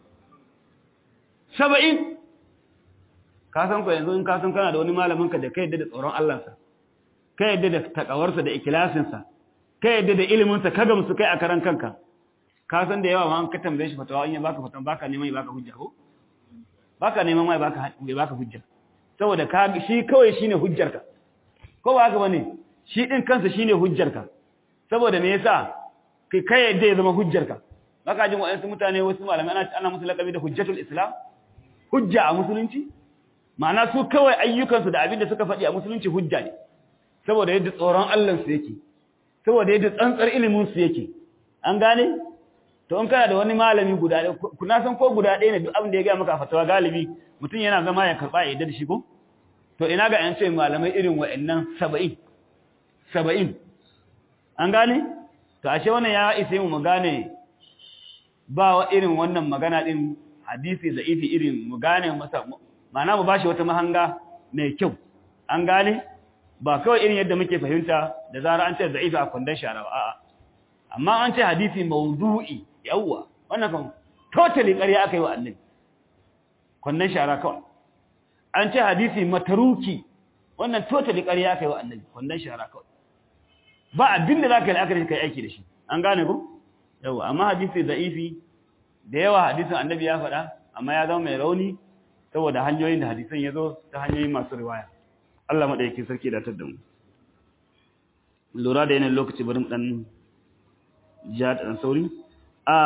saba'in kasan ku yanzu in kasan kana da wani malaminka da ka yadda da tsoron Allahnsa ka yadda da takawarsa da ikilasinsa ka yadda da iliminsa ka gamsu kai a karan kanka kasan da yawa ma an ka tambaye shi fatawa in ya baka fatawa baka neman ya baka hujja ko baka neman mai baka ya baka hujja saboda ka shi kawai shine hujjarka ko ba haka bane shi din kansa shine hujjarka saboda me yasa kai kai yadda ya zama hujjarka baka jin wa'ansu mutane wasu malamai ana ana musu lakabi da hujjatul islam hujja a musulunci ma'ana su kawai ayyukansu da abin da suka faɗi a musulunci hujja ne saboda yadda tsoron Allah su yake saboda yadda tsantsar ilimin su yake an gane to in kana da wani malami guda ɗaya kuna san ko guda ɗaya ne duk abin da ya ga maka fatawa galibi mutum yana zama ya karɓa ya yadda da shi ko to ina ga an ce malamai irin wa'annan saba'in saba'in an gane to ashe wannan ya isa mu gane ba wa irin wannan magana din hadisi za'ifi irin mu gane masa ma'ana mu bashi wata mahanga mai kyau an gane ba kawai irin yadda muke fahimta da zara an ce za'ifi a kwandon shara ba a'a amma an ce hadisi mawdu'i yawwa wannan kan totally ƙarya aka yi wa annabi kwandon shara kawai an ce hadisi mataruki wannan totally ƙarya aka yi wa annabi kwandon shara kawai ba abin da za ka yi la'akari ka yi aiki da shi an gane ku yawwa amma hadisi za'ifi da yawa hadisin annabi ya faɗa amma ya zama mai rauni saboda hanyoyin da hadisan ya zo ta hanyoyin masu riwaya Allah maɗauki sarki da da mu lura da yanayin lokaci bari mu ɗan ja da ɗan sauri a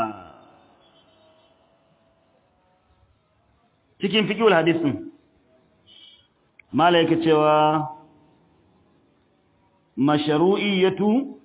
cikin fiƙiwar hadisin malaika cewa masharu'iyatu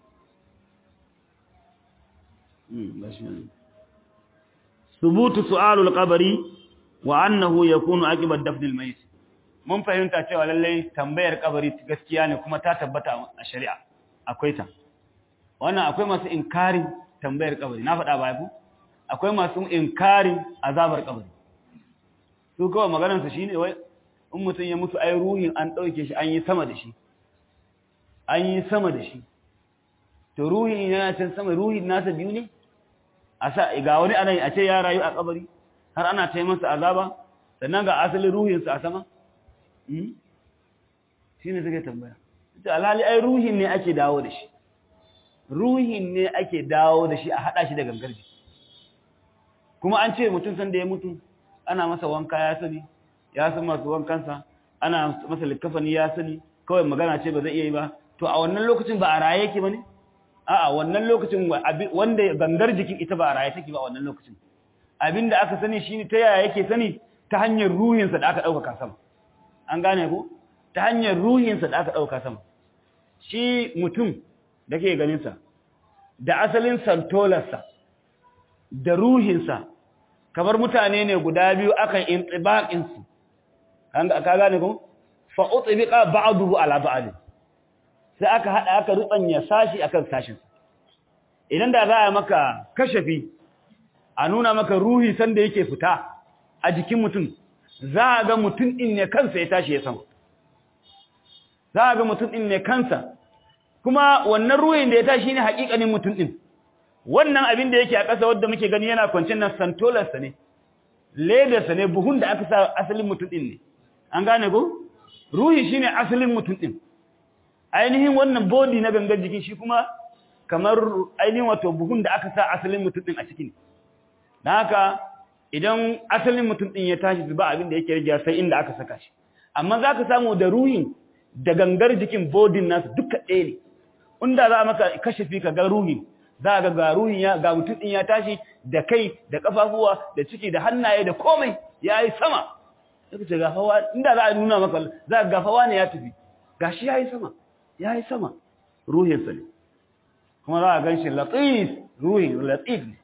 subutu su'alul qabri wa annahu yakunu aqibat dafnil mayit mun fahimta cewa lallai tambayar kabari gaskiya ne kuma ta tabbata a shari'a akwai ta wannan akwai masu inkarin tambayar kabari na faɗa ba ku akwai masu inkarin azabar kabari su kawai maganar su shine wai in mutum ya mutu ai ruhin an dauke shi an yi sama da shi an yi sama da shi to ruhin yana can sama ruhin nasa biyu ne a sa ga wani ana a ce ya rayu a kabari har ana ta masa azaba sannan ga asalin ruhinsa a sama shi ne suke tambaya ita alhali ai ruhin ne ake dawo da shi ruhin ne ake dawo da shi a haɗa shi da gangar jiki kuma an ce mutum sanda ya mutu ana masa wanka ya sani ya san masu wankansa ana masa likafani ya sani kawai magana ce ba zai iya yi ba to a wannan lokacin ba a raye yake ba ne a'a wannan lokacin wanda gangar jikin ita ba a raye take ba a wannan lokacin abinda aka sani shine ta yaya yake sani ta hanyar ruhinsa da aka dauka sama an gane ko ta hanyar ruhinsa da aka dauka sama shi mutum da ke ganinsa da asalin santolarsa da ruhinsa kamar mutane ne guda biyu akan intibaƙinsu ka gane ko fa utbiqa ba'dahu ala ba'd sai aka hada aka rubanya sashi akan sashin idan da za a maka kashafi a nuna maka ruhi sanda yake fita a jikin mutum za a ga mutum din ne kansa ya tashi ya sama za a ga mutum din ne kansa kuma wannan ruhin da ya tashi ne hakikanin mutum din wannan abin da yake a ƙasa wanda muke gani yana kwancin nan santolarsa ne ledarsa ne buhun da aka sa asalin mutum din ne an gane ko ruhi shine asalin mutum din ainihin wannan body na gangar jiki shi kuma kamar ainihin wato buhun da aka sa asalin mutum din a ciki dan haka idan asalin mutum din ya tashi zuba abin da yake rage sai inda aka saka shi amma zaka samu da ruhin da gangar jikin body nasu duka ɗaya ne inda za maka kashafi ka ga ruhin za ga ga ruhin ya ga mutum din ya tashi da kai da kafafuwa da ciki da hannaye da komai yayi sama sai ce gafawa inda za a nuna maka za ga gafawa ne ya tafi gashi yayi sama yayi sama ruhin sa ne kuma za a ganshi latif ruhin latif ne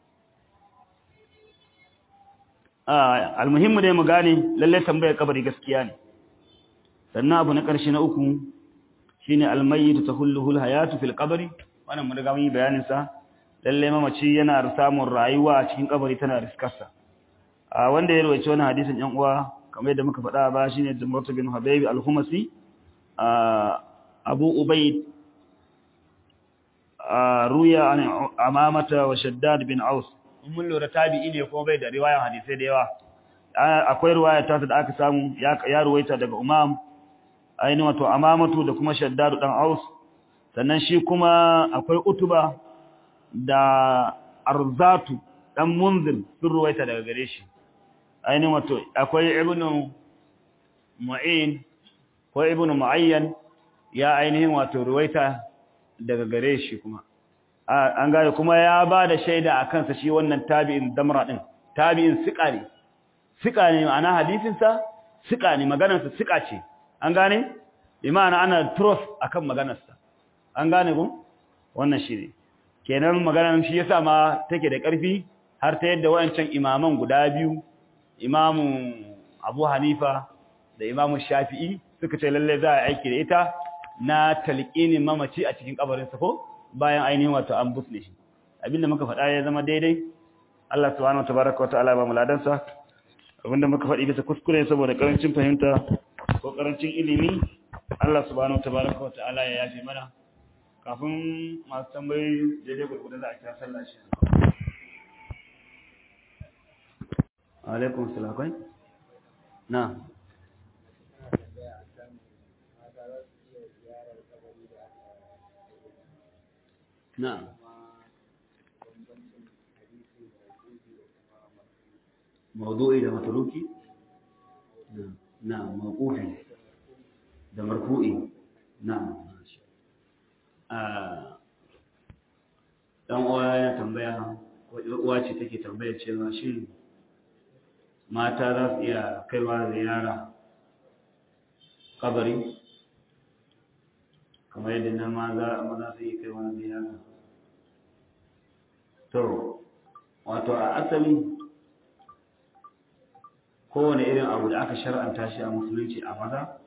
ah almuhimmu dai mu gane lalle tambayar kabari gaskiya ne sannan abu na ƙarshe na uku shine almayyitu tahulluhu alhayatu fil qabri wannan mun riga mun yi bayanin sa lalle mamaci yana samun rayuwa a cikin kabari tana riskarsa a wanda ya rawaito wannan hadisin yan uwa kamar yadda muka faɗa ba shine Jumratu bin Habayb al-Humasi Abu Ubayd ruya an Amamata wa Shaddad bin Aus mun lura tabi'i ne kuma bai da riwayan hadisai da yawa akwai riwaya ta da aka samu ya ruwaita daga Umam ainihin wato Amamatu da kuma Shaddad dan Aus sannan shi kuma akwai Utuba da Arzatu dan Munzir sun ruwaita daga gare shi ainihin wato akwai ibnu mu'in ko ibnu mu'ayyan ya ainihin wato ruwaita daga gare shi kuma an gane kuma ya ba da shaida a kansa shi wannan tabi'in damra din tabi'in siƙa ne siƙa ne ma'ana hadisinsa siƙa ne maganarsa siƙa ce an gane imana ana trust akan maganarsa an gane ku wannan shi ne kenan maganar shi yasa ma take da ƙarfi har ta yadda wayancan imaman guda biyu imamu abu hanifa da imamu shafi'i suka ce lalle za a aiki da ita na talqinin mamaci a cikin kabarinsa ko bayan ainihin wato an busne shi abinda muka faɗa ya zama daidai Allah subhanahu watabaraka wataala ba mu ladansa abinda muka faɗi bisa kuskure saboda karancin fahimta ko karancin ilimi Allah subhanahu watabaraka wataala ya yafe mana kafin masu tambayoyi daidai gurgurda za a kira sallah shi alaikum salakai na na mawdu'i da matruki na mawqufi da marfu'i na a dan uwa ya tambaya ko uwa ce take tambaya cewa shin mata za su iya kaiwa ziyara kabari kamar yadda na maza su iya kaiwa ziyara to wato a asali kowane irin abu da aka shar'anta shi a musulunci a maza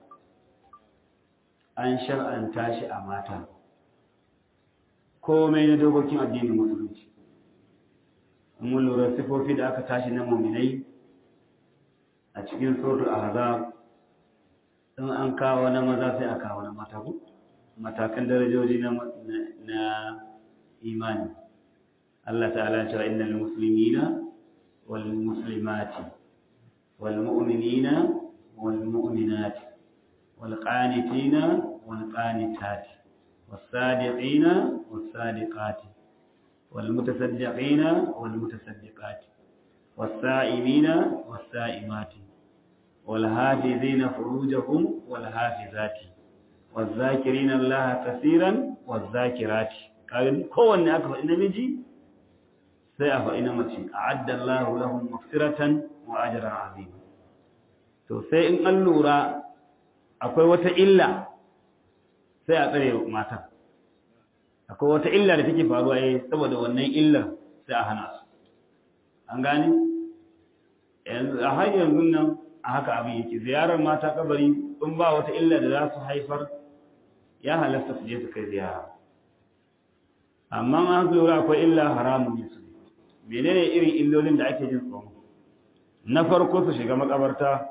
an shar'anta shi a mata komai na dokokin addinin musulunci mun lura sifofi da aka tashi na muminai a cikin suratul ahzab in an kawo na maza sai a kawo na mata ku matakan darajoji na na imani Allah ta'ala ya ce innal muslimina wal muslimati wal mu'minina wal mu'minati wal qanitina wal qanitati was sadiqina was sadiqati wal mutasaddiqina wal mutasaddiqati والسائمين والسائمات والحافظين فروجهم والحافظات والذاكرين الله كثيرا والذاكرات كان كون aka faɗi namiji sai a faɗi na mace a'adda Allah lahum maghfiratan wa ajran azima to sai in an lura akwai wata illa sai a tsare matan akwai wata illa da take faruwa eh saboda wannan illar sai a hana su an gane yanzu a har yanzu nan a haka abin yake ziyarar mata kabari in ba wata illa da za su haifar ya halasta su je su kai ziyara amma an lura akwai illa haramun ne su menene irin illolin da ake jin tsoro na farko su shiga makabarta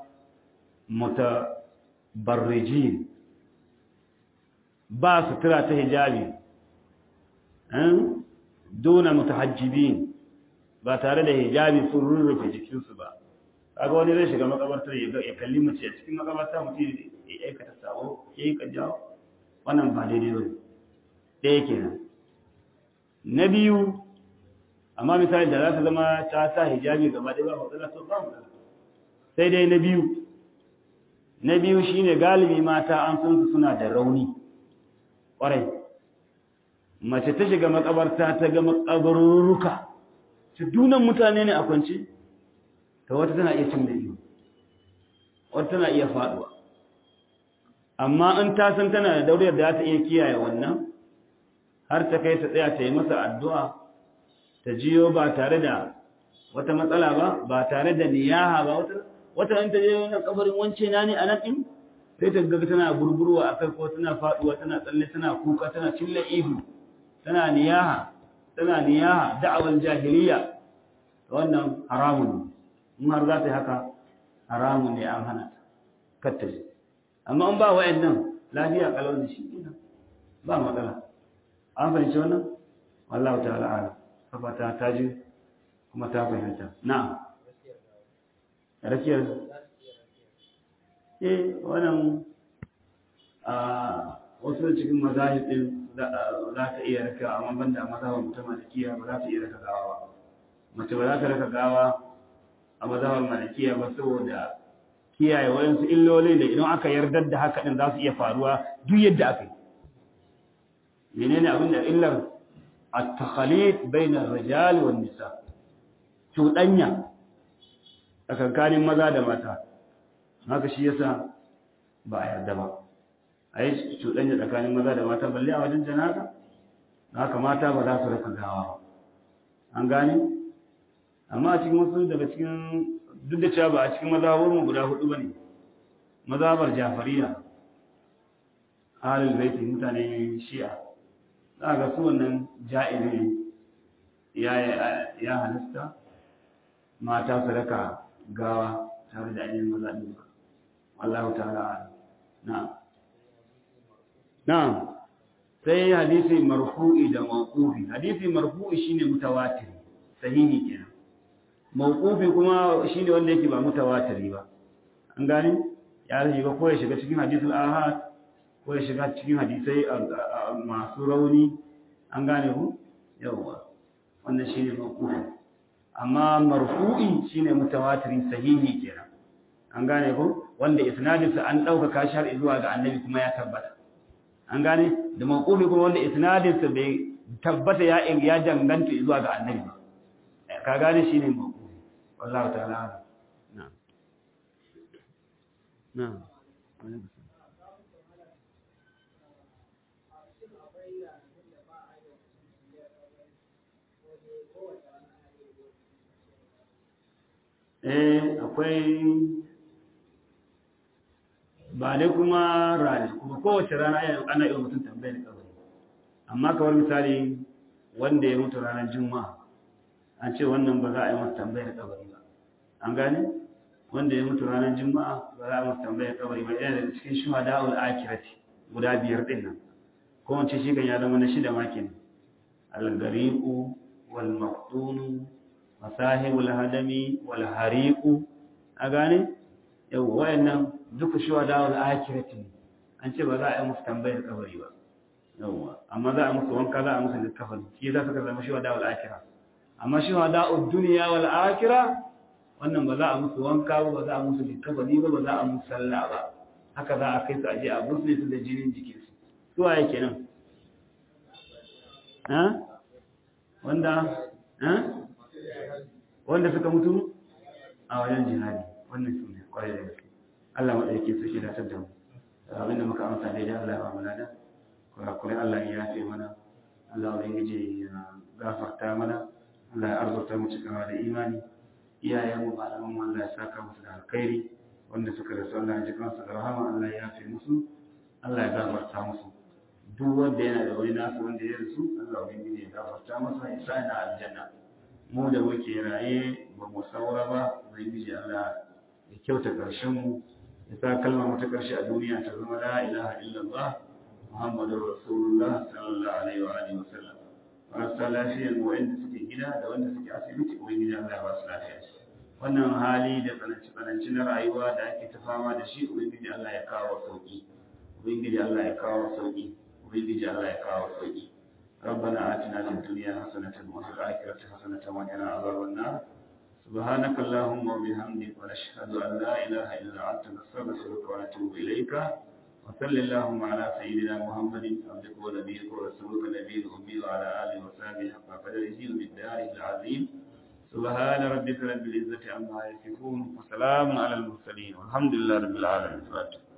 mutabarrijin ba sutura ta hijabi duna mutahajjibin ba tare da hijabi sun rurrufe jikinsu ba kaga wani zai shiga makabartar ya kalli mace a cikin makabarta mutum ya aikata sabo ya yi kajawa wannan ba daidai ba ɗaya kenan na biyu amma misali da za ta zama ta sa hijabi gaba ɗaya ba matsala to ba matsala sai dai na biyu na biyu shine galibi mata an san su suna da rauni ƙwarai mace ta shiga makabarta ta ga makabarurruka ta dunan mutane ne a kwance ta wata tana iya cin da iyo wata tana iya faduwa amma in ta san tana da dauriyar da za ta iya kiyaye wannan har ta kai ta tsaya ta yi masa addu'a ta jiyo ba tare da wata matsala ba ba tare da niyaha ba wata wata in ta je wannan kabarin wance na ne a nan din sai ta ga tana burburwa akai ko tana faduwa tana tsalle tana kuka tana cilla ihu tana niyaha tana niyaha da'awar jahiliya wannan haramun ne in har za ta yi haka haramun ne an hana ta kattace amma an ba wa'annan lafiya kalau da shi ina ba matsala an fahimci wannan wallahu ta'ala ala fata ta ji kuma ta fahimta na'am rakiyar eh wannan a wasu cikin mazahib din za ta iya raka amma banda mazhabar mutum malikiya ba za ta iya raka gawa ba mace ba za ta raka gawa a mazhabar malikiya ba saboda kiyaye wayansu illoli da idan aka yardar da haka din za su iya faruwa duk yadda aka yi menene abin da illar at-takhalid bayna ar-rijal wan nisa cuɗanya tsakankanin maza da mata haka shi yasa ba a yarda ba a yi cuɗanya tsakanin maza da mata balle a wajen janaza haka mata ba za su raka gawa ba an gane amma a cikin wasu daga cikin duk da cewa ba a cikin mazabarmu guda hudu ba ne mazabar jafariya halin baiti mutane shi'a za ga su wannan ja'ili ya halasta mata su raka gawa tare da ainihin maza ɗin ba wallahu ta'ala na'am na'am sai hadisi marfu'i da mawqufi hadisi marfu'i shine mutawatir sahihi kenan mawqufi kuma shine wanda yake ba mutawatiri ba an gane ya shiga ko ya shiga cikin hadisul ahad ko ya shiga cikin hadisai masu rauni an gane ku yawa wannan shine mawqufi amma marfu'i shine mutawatiri sahihi kenan an gane ku wanda isnadinsa an dauka kashi har zuwa ga annabi kuma ya tabbata an gane da mawqufi kuma wanda isnadinsa bai tabbata ya ya danganta zuwa ga annabi ba ka gane shine mawqufi والله تعالى أعلم نعم نعم eh akwai ba dai kuma rani kuma kowace rana ana yi mutum tambayar kabari amma kamar misali wanda ya mutu ranar juma'a an ce wannan ba za a yi masa tambayar kabari ba an gane wanda ya mutu ranar juma'a ba za a masa tambayar kabari ba yana daga cikin shuhada ul akhirati guda biyar din nan ko wace shi kan ya zama na shida ma kenan al-gariqu wal maqtunu wa sahibul hadami wal hariqu a gane yau wayannan duka shuhada ul akhirati an ce ba za a yi masa tambayar kabari ba yawwa amma za a musu wanka za a musu littafin shi za su ka zama shuhada ul akhirati amma shi wa da'ud duniya wal akhirah wannan ba za a musu wanka ba ba za a musu likafani ba ba za a musu sallah ba haka za a kai su aje a busne su da jinin jikin su su waye kenan ha wanda ha wanda suka mutu a wajen jihadi wannan su ne kwarai da gaske Allah ma dauke su shi da tadda mu abinda muka amsa daidai Allah ya ba mu lada kurakurai Allah ya yafe mana Allah ubangiji ya gafarta mana Allah ya arzuta mu cikawa da imani iyayen mu malaman mu Allah ya saka musu da alkhairi wanda suka rasu Allah ya ji kansu da rahama Allah ya yafe musu Allah ya gafarta musu duk wanda yana da wani nasu wanda ya rasu Allah ubangiji ya gafarta masa ya sa ina aljanna mu da muke raye ba mu saura ba ubangiji Allah ya kyauta karshen mu ya sa kalmar mu ta karshe a duniya ta zama la ilaha illallah muhammadur rasulullah sallallahu alaihi wa alihi wasallam marasa lafiyar wa'anda suke gida da wanda suke asibiti ubangiji Allah ya ba su lafiya wannan hali da tsananci na rayuwa da ake ta fama da shi ubangiji Allah ya kawo sauki ubangiji Allah ya kawo sauki ubangiji Allah ya kawo sauki ربنا آتنا في الدنيا حسنة وفي الآخرة حسنة وقنا عذاب النار سبحانك اللهم وبحمدك ونشهد أن لا إله إلا أنت نستغفرك ونتوب إليك وصل اللهم على سيدنا محمد عبدك ونبيك ورسولك نبي الأمي وعلى آله وصحبه حق قدره ومقداره العظيم سبحان ربك رب العزة عما يصفون وسلام على المرسلين والحمد لله رب العالمين